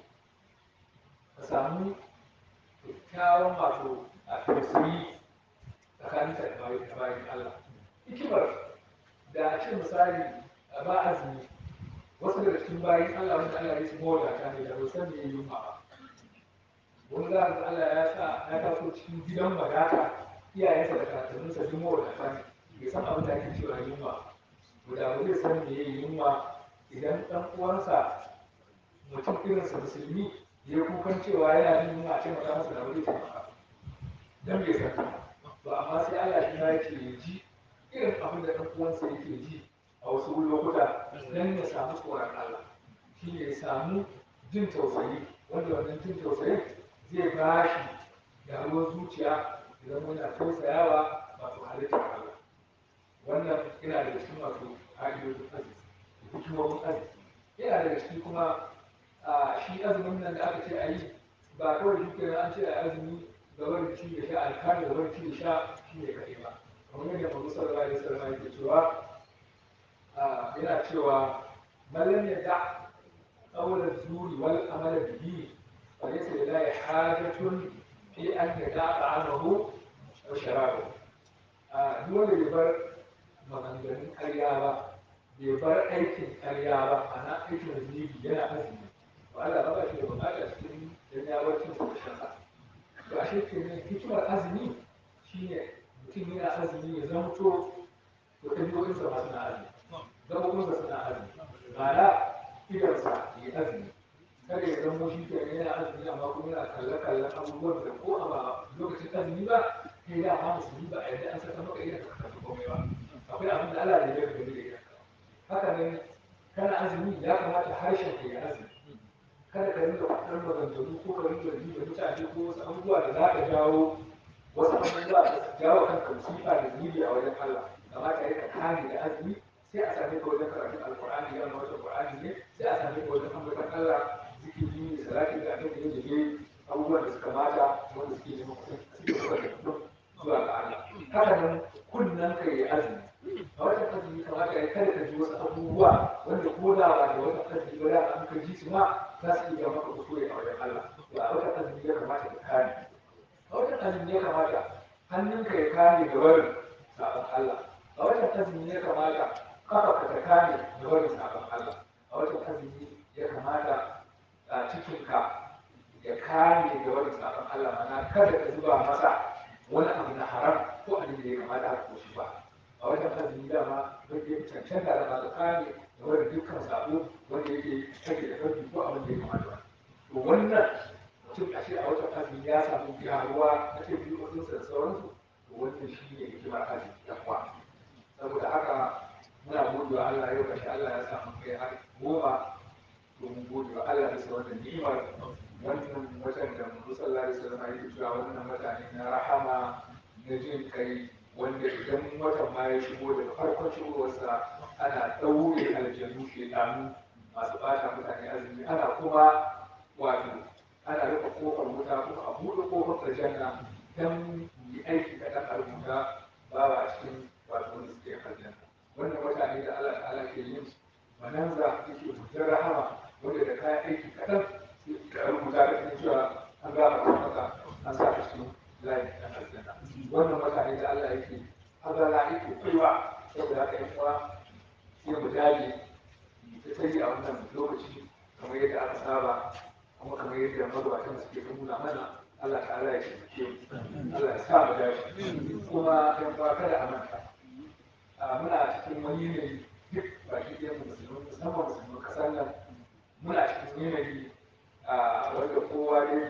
ka samu kyakkyawan wato a tausayi tsakanin ka da bayan Allah hikimar da a ce misali ba azumi wasu daga cikin bayan Allah wanda Allah ya su mawadata ne da san me yunwa ba wani za ga Allah ya sa ya taso cikin gidan wadata iyayensa da kakanninsa duk mawadata ne bai san abin da ake cewa yunwa to da ba zai san me yunwa idan ɗan uwansa mutum irinsa musulmi ya yi kukan cewa yana jin yunwa a taimaka masa da wani taimaka dan bai san ba amma sai Allah shi ma yake ya ji irin abin da ɗan uwansa yake ji a wasu lokuta don ya samu tsoron Allah shi ne ya samu jin tausayi wanda wannan jin tausayin zai ba shi gyaruwar zuciya idan muna tausayawa wato halittar Allah wannan yana da cikin wato ƙa'idodin arziki hikimomin arziki yana da cikin kuma a shi azumin nan da aka ce a yi ba kawai shi kenan an ce a azumi ga wani ci da sha alkali da wani ci da sha shi ne kaɗai ba kamar yadda mazu sallallahu alaihi wasallam yake cewa yana cewa malam ya da qawla zuri wal amala bihi fa laysa lillahi hajatun fi an yada ta'amahu wa sharabahu duk wanda bai bar maganganun ƙarya ba bai bar aikin ƙarya ba ana aikin zunubi yana azumi ba Allah ba shi da bukata cikin dan ya bar cin da shan to ashe kenan hikimar azumi shine mutum yana azumi ya zamto to ɗabi'o'insa ma suna azumi gaɓoɓinsa suna azumi ma'ana idansa ya azumi kada ya zamo shi ke yana azumi amma kuma yana kalle-kallen abubuwan da ko a ba lokacin azumi ba kai da ma musulmi ba a yadda an saka maka idan ka kalli komai ba akwai abin da Allah ya yi gani da idan haka nan kana azumi ya kamata harshen ka ya azumi kada ka rinka faɗar maganganu ko ka rinka yi da mutane ko wasu abubuwa da za ka jawo wasu abubuwa da su jawo kanka musifa da zunubi a wajen Allah kamata ya ka kame da azumi sai a same ka wajen karatun alkur'ani ya wata qur'ani ne sai a same ka wajen ambatan Allah zikiri ne salati da abin da ya jige abubuwan da suka mata wanda suke neman kusan suke kusa da mutum zuwa ga Allah haka nan kunnan ka yi azumi a wata azumi kamata ya kada ka ji wasu abubuwa wanda ko da ba da wata azumi ba da an ka ji su ma za su iya maka kuskure a wajen Allah to a wata azumi ya kamata ka kare a wata azumi ya kamata hannunka ya kare da barin sabon Allah a wata azumi ya kamata kafa ka ta kame da barin sabon Allah a wata azumi ya kamata a cikinka ya kame da barin sabon Allah mana kada ka zuba masa wani abu na haram ko abin da ya kamata haka ko shi ba a wata azumi dama don ya cancanta da masu kame da barin dukkan sabo wanda yake take da karfi ko abin da ya kamata ba to wannan mutum a ce a wata azumi ya samu gyaruwa na ɗabi'o'insa da sauransu to wannan shi ne hikimar azumi ya kwa saboda haka muna gode wa Allah yau kashi Allah ya samu kai har goma domin gode wa Allah bisa wannan ni'imar wannan watan da mu sallallahu alaihi wasallam yake cewa wannan wata ne na rahama na jin kai wanda idan watan ma ya shigo daga farkon shigowarsa ana ɗaure aljanu shedanu masu bata mutane azumi ana kuma wato ana rufe kofar wuta kuma a buɗe kofar aljanna don yi aiki kaɗan a rubuta bawa a cikin wato wanda suke aljanna wannan wata ne da Allah ta'ala ke yin mananza yake fitar rahama wanda da kayan aiki kaɗan ka rubuta da cikin cewa an gaba ta maka an sa ka cikin layin ɗan aljanna wannan wata ne da Allah yake hazara yake kaiwa saboda haka yan uwa sai mu dage ta tsayi a wannan lokaci kamar yadda aka saba kuma kamar yadda magabatan suke nuna mana Allah ta'ala ya ce Allah ya sa mu dace kuma yan uwa kada a manta muna cikin wani yanayi duk baki ɗaya musulmi musamman musulmin ƙasar nan muna cikin yanayi wanda kowa ne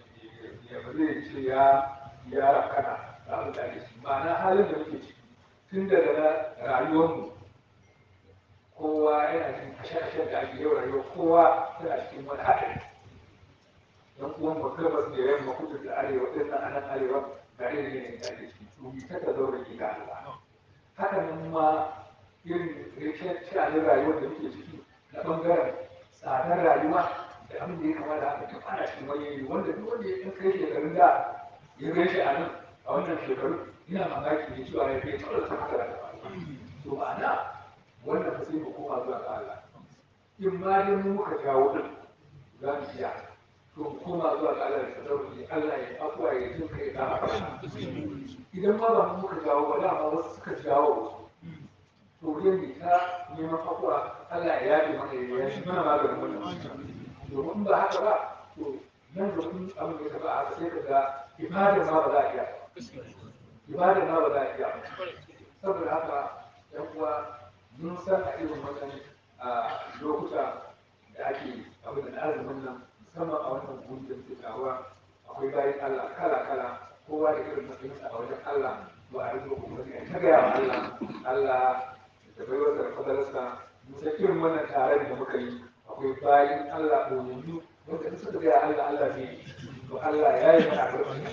ya ba zai ce ya ya rakana da abin da ake ciki ma'ana halin da muke ciki tun daga na rayuwarmu kowa yana cikin kashe-kashen da ake yau rayuwa kowa tana cikin wani haɗari don uwan mu gabas da yamma kudu da arewa ɗin nan anan arewa ga irin yanayin da ake ciki to mi ta ka zaure ki ga Allah haka nan ma irin rashin sha'anin rayuwar da muke ciki na ɓangaren tsadar rayuwa da abin da ya kamata haka duk ana cikin wani yanayi wanda duk wanda ya ɗan kai shekarun da ya gan shi a nan a wannan shekaru ina mamaki ne cewa ya kai tsawon sa haka da to ma'ana wannan fa sai mu koma zuwa ga Allah in ma dai mu muka jawo din za mu iya to mu koma zuwa ga Allah da tsadarki Allah ya afuwa ya jin kai da idan ma ba mu muka jawo ba dama wasu suka jawo to dai ne ta neman afuwa Allah ya yafe mana ya yi mana maganin wannan domin ba haka ba to nan da kun abin da ya taba haka sai ka ga ibadar ma ba za a iya ibadar ma ba za a iya saboda haka yan uwa mun san a irin wannan lokuta da ake abin da azumin nan musamman a wannan guri da muke taruwa akwai bayan Allah kala kala kowa da irin matsayinsa a wajen Allah to a rinka kokari a ta gaya wa Allah Allah da bai wasa da fadalarsa mun san irin wannan taron da muka yi akwai bayan Allah ɗoyayyu wanda in suka gaya Allah Allah zai to Allah ya yi mana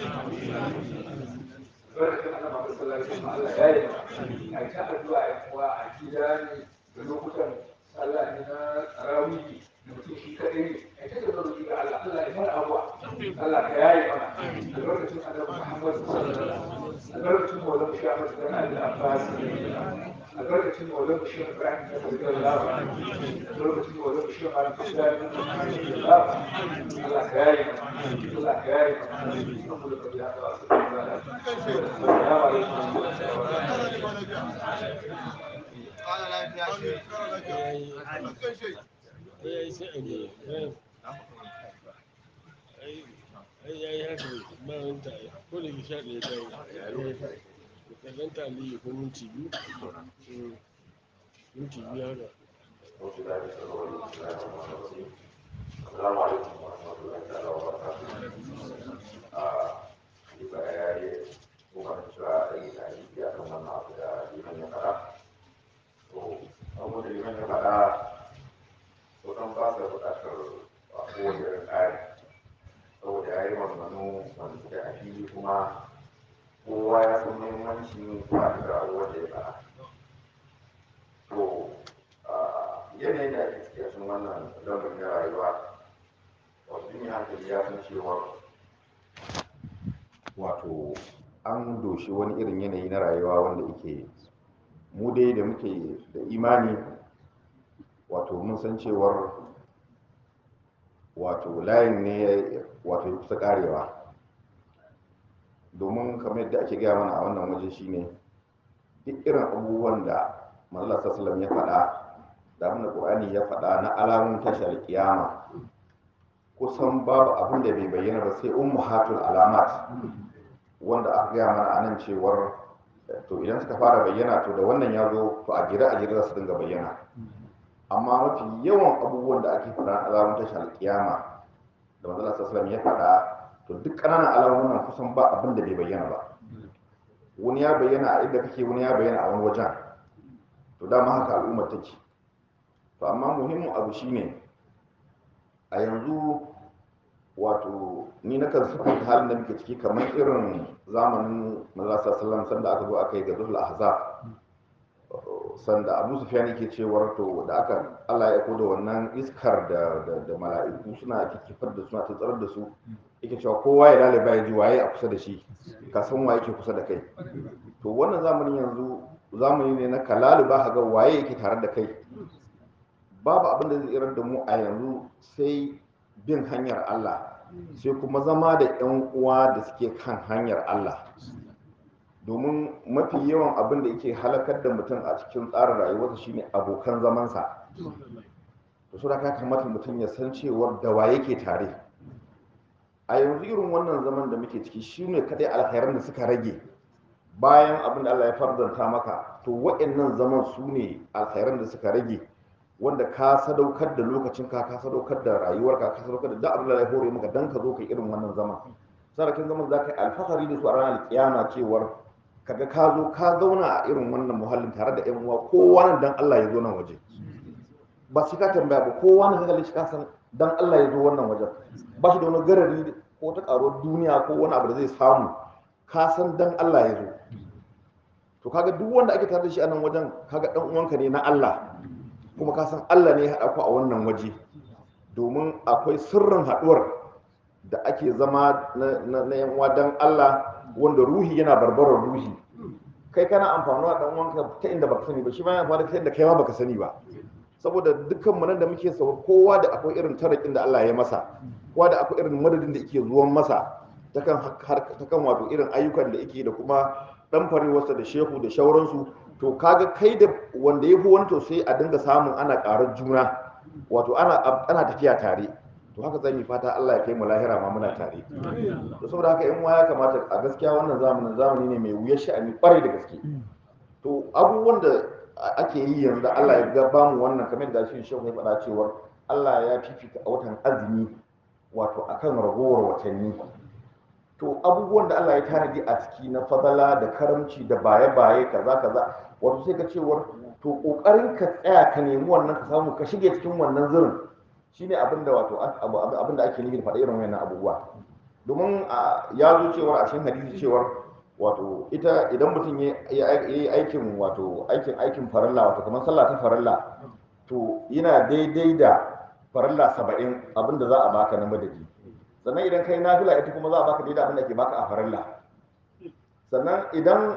barkatun Allah Muhammad sallallahu alaihi wasallam Allah ya yi mana a ta addu'a ya kuwa a gida ne da lokutan sallah ne na tarawih da mutum shi kadai ne a ta da zuwa ga Allah Allah ya fara abuwa Allah ka yayi mana da lokacin Annabi Muhammad sallallahu alaihi wasallam a lokacin Maulana Muhammad dan Allah Abbas a lokacin Maulana Sheikh Ibrahim da sallallahu alaihi a lokacin Maulana Sheikh Al Qasdan Allah ka yayi mana Allah ka yayi mana saboda ka ya ta assalamu ya yi sai a ne ai ya yi haka ba wani ta ko da ke sha ɗaya ta yi kallon ta aliyu ko minti biyu minti biyu haka السلام عليكم ورحمة الله تعالى وبركاته. Juga ya yi bukan juga ini tadi dia akan mengenal pada liman yang kata. So, kamu dari liman yang kata, bukan bahasa berdasar aku dari air. So, dari mana mana tidak ada kuma kowa ya san muhimmanci ba da rawar da ya fara. To, yanayin da ake cikin wannan lamarin na rayuwa wasu yin hankali ya san cewa wato an doshi wani irin yanayi na rayuwa wanda yake mu dai da muke da imani wato mun san cewar wato layin ne wato ya kusa karewa domin kamar yadda ake gaya mana a wannan waje shine duk irin abubuwan da manzala sallallahu ya faɗa da abin da Qur'ani ya faɗa na alamun tashar kiyama kusan babu abin da bai bayyana ba sai ummahatul alamat wanda aka gaya mana anan cewar to idan suka fara bayyana to da wannan ya zo to a jira a jira su dinga bayyana amma mafi yawan abubuwan da ake faɗa na alamun tashar kiyama da manzala sallallahu ya faɗa to duk ƙananan alamomin nan kusan ba abin da bai bayyana ba wani ya bayyana a inda kake wani ya bayyana a wani wajen to dama haka al'ummar take to amma muhimmin abu shine a yanzu wato ni na kan sufanta halin da muke ciki kamar irin zamanin mazasa sallam sanda aka zo aka yi gazul ahzab sanda abu sufyan yake cewar to da aka Allah ya da wannan iskar da da mala'iku suna kikifar da suna tsarar da su yake cewa kowa ya laliba ya ji waye a kusa da shi ka san waye yake kusa da kai to wannan zamanin yanzu zamani ne na kalalu ba ka ga waye yake tare da kai babu abin da zai tsirar da mu a yanzu sai bin hanyar Allah sai kuma zama da 'yan uwa da suke kan hanyar Allah domin mafi yawan abin da yake halakar da mutum a cikin tsarin rayuwarsa shine abokan zamansa da su ka kamata mutum ya san cewar da wa yake tare a yanzu irin wannan zaman da muke ciki shine kadai alkhairan da suka rage bayan abin da Allah ya farzanta maka to waɗannan zaman su ne alkhairan da suka rage wanda ka sadaukar da lokacin ka ka sadaukar da rayuwar ka ka sadaukar da duk abin da ya hore maka dan ka zo ka irin wannan zaman sarakin zaman za ka yi alfahari da su a ranar kiyama cewar kaga ka zo ka zauna a irin wannan muhallin tare da yan uwa kowa nan dan Allah ya zo nan waje ba shi ka tambaya ba kowa nan kaga shi ka san dan Allah ya zo wannan wajen ba shi da wani garari ko ta karo duniya ko wani abu da zai samu ka san dan Allah ya zo to kaga duk wanda ake tare da shi a nan wajen kaga dan uwanka ne na Allah kuma ka san Allah ne ya haɗa ku a wannan waje domin akwai sirrin haɗuwar da ake zama na na yan uwa dan Allah wanda ruhi yana barbarar ruhi kai kana amfanuwa dan uwanka ta inda baka sani ba shi ma yana amfani ta inda kai ma baka sani ba saboda dukkan mu nan da muke sauwa kowa da akwai irin tarakin da Allah ya masa kowa da akwai irin madadin da yake zuwan masa ta kan ta kan wato irin ayyukan da yake da kuma dan farewarsa da shehu da shauransu to kaga kai da wanda ya fi wani to sai a dinga samun ana karar juna wato ana ana tafiya tare to haka zan yi fata Allah ya kai mu lahira ma muna tare to saboda haka in ya kamata a gaskiya wannan zamanin zamani ne mai wuyar sha'ani kwarai da gaske to abubuwan da ake yi yanzu da Allah ya ga ba mu wannan kamar da shi shehu ya faɗa cewa Allah ya fifita a watan azumi wato akan ragowar watanni to abubuwan da Allah ya tanadi a ciki na fadala da karamci da baye-baye kaza kaza wato sai ka cewar to kokarin ka tsaya ka nemi wannan ka samu ka shige cikin wannan zirin shine abin da wato abin da ake nufi da faɗa irin wannan abubuwa domin ya zo cewar a cikin hadisi cewar wato ita idan mutum ya yi aikin wato aikin aikin farilla wato kamar sallah ta farilla to yana daidai da farilla saba'in abin da za a baka na madadi sannan idan kai nafila ita kuma za a baka daidai abin da ke baka a farilla sannan idan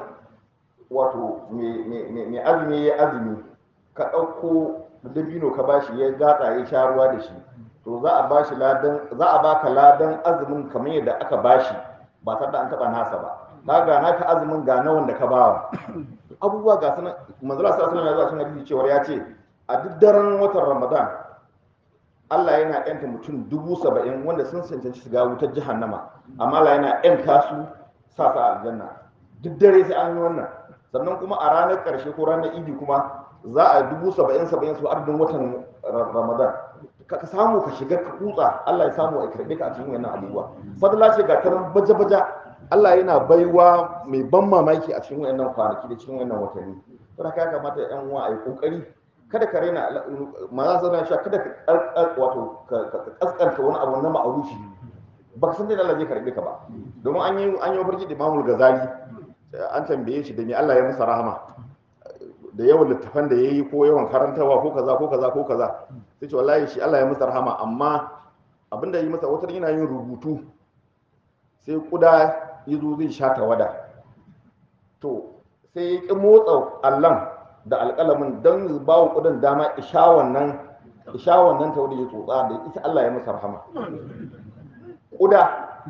wato mai azumi ya azumi ka ɗauko dabino ka bashi ya gatsa ya sha ruwa da shi to za a bashi ladan za a baka ladan azumin kamar yadda aka bashi ba tare da an taɓa nasa ba ka ga naka azumin ga na wanda ka bawa abubuwa ga sanan manzala sallallahu alaihi wasallam ya zo cewa ya ce a duk daren watan ramadan Allah yana yanta mutum dubu saba'in wanda sun cancanci shiga wutar jahannama amma Allah yana yanta su sa sa aljanna duk dare sai an yi wannan sannan kuma a ranar ƙarshe ko ranar idi kuma za a dubu saba'in saba'in su ardin watan ramadan ka samu ka shiga ka kutsa Allah ya samu a karɓe ka a cikin wannan abubuwa fadla ce ga taron baja-baja Allah yana baiwa mai ban mamaki a cikin wannan kwanaki da cikin wannan watanni don haka ya kamata yan uwa a yi kokari kada ka raina maza sana cewa kada ka wato ka kaskanta wani abu na ma'arufi ba ka san dai Allah zai karbe ka ba domin an yi an yi mafarki da Imamul Ghazali an tambaye shi da me Allah ya masa rahama da yawan littafan da yayi ko yawan karantawa ko kaza ko kaza ko kaza sai ce wallahi shi Allah ya masa rahama amma abinda yi masa wata yana yin rubutu sai kuda ya zo zai sha tawada to sai ya ƙi motsa allon da alƙalamin don ba wa ƙudan dama isha wannan isha wannan tawada ya tsotsa da ita Allah ya masa rahama ƙuda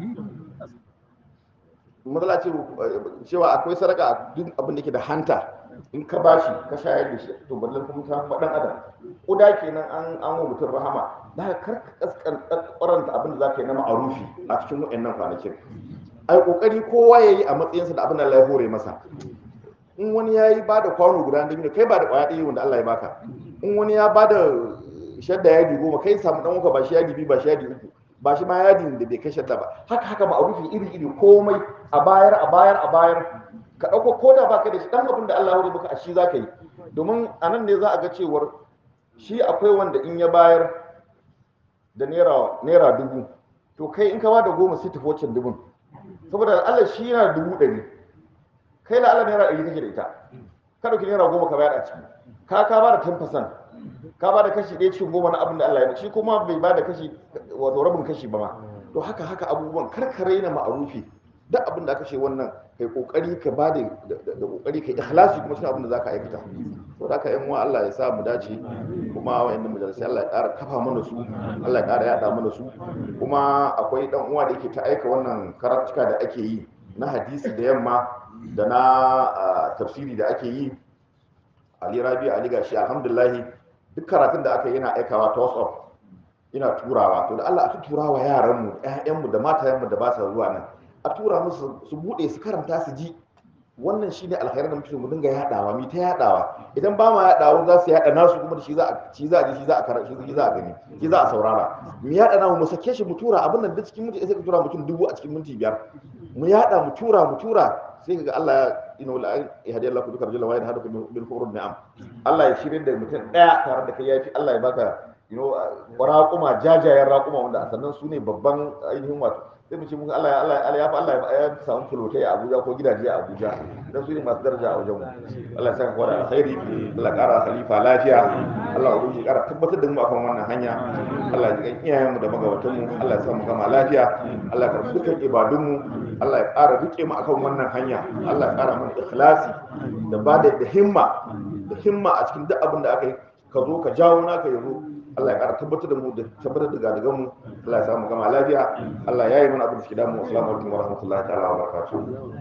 matsala ce cewa akwai sadaka a duk abin da ke da hanta in ka bashi ka shayar da shi to ballan kuma ta faɗan adam ƙuda kenan an an wa mutum rahama da kar ka kaskan abin da za ka yi na ma'arufi a cikin waɗannan kwanakin ai kokari kowa yayi a matsayinsa da abin da Allah ya hore masa in wani yayi ba da kwano guda da kai ba da kwaya ɗaya wanda Allah ya baka in wani ya ba da shadda yadi goma kai samu dan uka ba shi yadi biyu ba shi yadi uku ba shi ma yadin da bai kai shadda ba haka haka ma'arufi iri iri komai a bayar a bayar a bayar ka ɗauko ko da baka da shi dan abin da Allah ya hore maka a shi za ka yi domin a nan ne za a ga cewar shi akwai wanda in ya bayar da naira dubu to kai in ka ba da goma sai tafi waccan dubun saboda Allah shi yana dubu ɗari kai la Allah naira ɗari kake da ita ka ɗauki naira goma ka bayar a ciki ka ka ba da 10% ka ba da kashi ɗaya cikin goma na abin da Allah ya ba shi kuma bai ba da kashi wato rabin kashi ba ma to haka haka abubuwan karkare na ma'arufi duk abin da aka ce wannan kai kokari ka ba da da kokari kai ikhlasi kuma shi abin da zaka aikata to da haka yan uwa Allah ya sa mu dace kuma wayannan majalisai Allah ya ƙara kafa mana su Allah ya ƙara yada mana su kuma akwai dan uwa da yake ta aika wannan karatuka da ake yi na hadisi da yamma da na tafsiri da ake yi Ali Rabi Ali gashi alhamdulillah duk karatun da aka yi yana aikawa ta WhatsApp ina turawa to da Allah a turawa yaran mu ƴaƴan mu da matayen mu da ba sa zuwa nan a tura musu su bude su karanta su ji wannan shine alkhairin da muke so mu dinga yadawa mu ta yadawa idan ba ma yadawa za su yada nasu kuma da shi za a shi za a ji shi za a karanta shi za a gani shi za a saurara mu yada namu mu sake shi mu tura abin nan duk cikin minti sai ka tura mutum dubu a cikin minti biyar mu yada mu tura mu tura sai kaga Allah ya ina wala ya hadi Allah ku duka rajula wa ya hadu bil qurun ni'am Allah ya shirye da mutum daya tare da kai yafi Allah ya baka you know raƙuma jajayen raƙuma wanda a sannan su ne babban ainihin wato sai mu ce muka Allah ya Allah ya ya fa Allah ya samu fulotai a Abuja ko gidaje a Abuja dan su ne masu daraja a wajen mu Allah ya saka kwada alkhairi Allah ya ƙara khalifa lafiya Allah ya ubangi ƙara tabbatar da mu akan wannan hanya Allah ya jikan iyayen mu da magabatan mu Allah ya sa mu gama lafiya Allah ya karɓi dukkan ibadun mu Allah ya ƙara rike mu akan wannan hanya Allah ya ƙara mana ikhlasi da ba da himma da himma a cikin duk abin da aka yi ka zo ka jawo naka yazo Allah ya ƙara tabbatar da mu da tabbatar da gadagan mu Allah ya samu gama lafiya Allah ya yi mana abin da suke damu assalamu alaikum wa rahmatullahi ta'ala wa barakatuh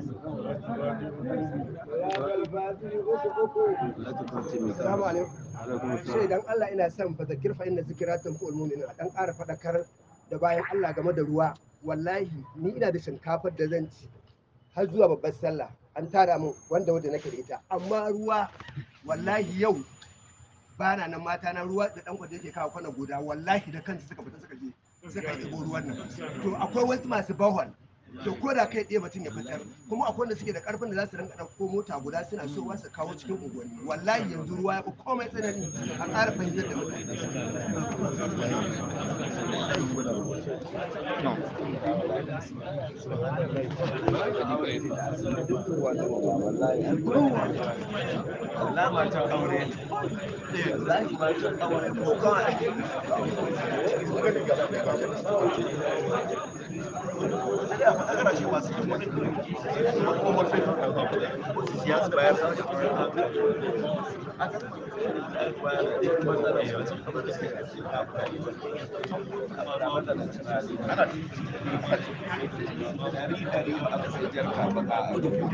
Assalamu alaikum. Sai dan Allah ina son fa zakir fa inna zikratun qul mu'minin a dan ƙara fadakar da bayan Allah game da ruwa. Wallahi ni ina da shinkafar da zan ci har zuwa babbar sallah an tara min wanda wanda nake da ita amma ruwa wallahi yau bana nan mata na ruwa da dan kwade yake kawo kwana guda wallahi da kansu suka fita suka je suka ɗebo ruwan nan to akwai wasu masu bahon to ko da kai ɗaya mutum ya fitar kuma akwai wanda suke da ƙarfin da za su rinka ɗauko mota guda suna so wasu kawo cikin unguwanni wallahi yanzu ruwa ya fi komai tsanani a ƙara fahimtar da mutane alama ta aure wallahi ma ta aure ko kawai ana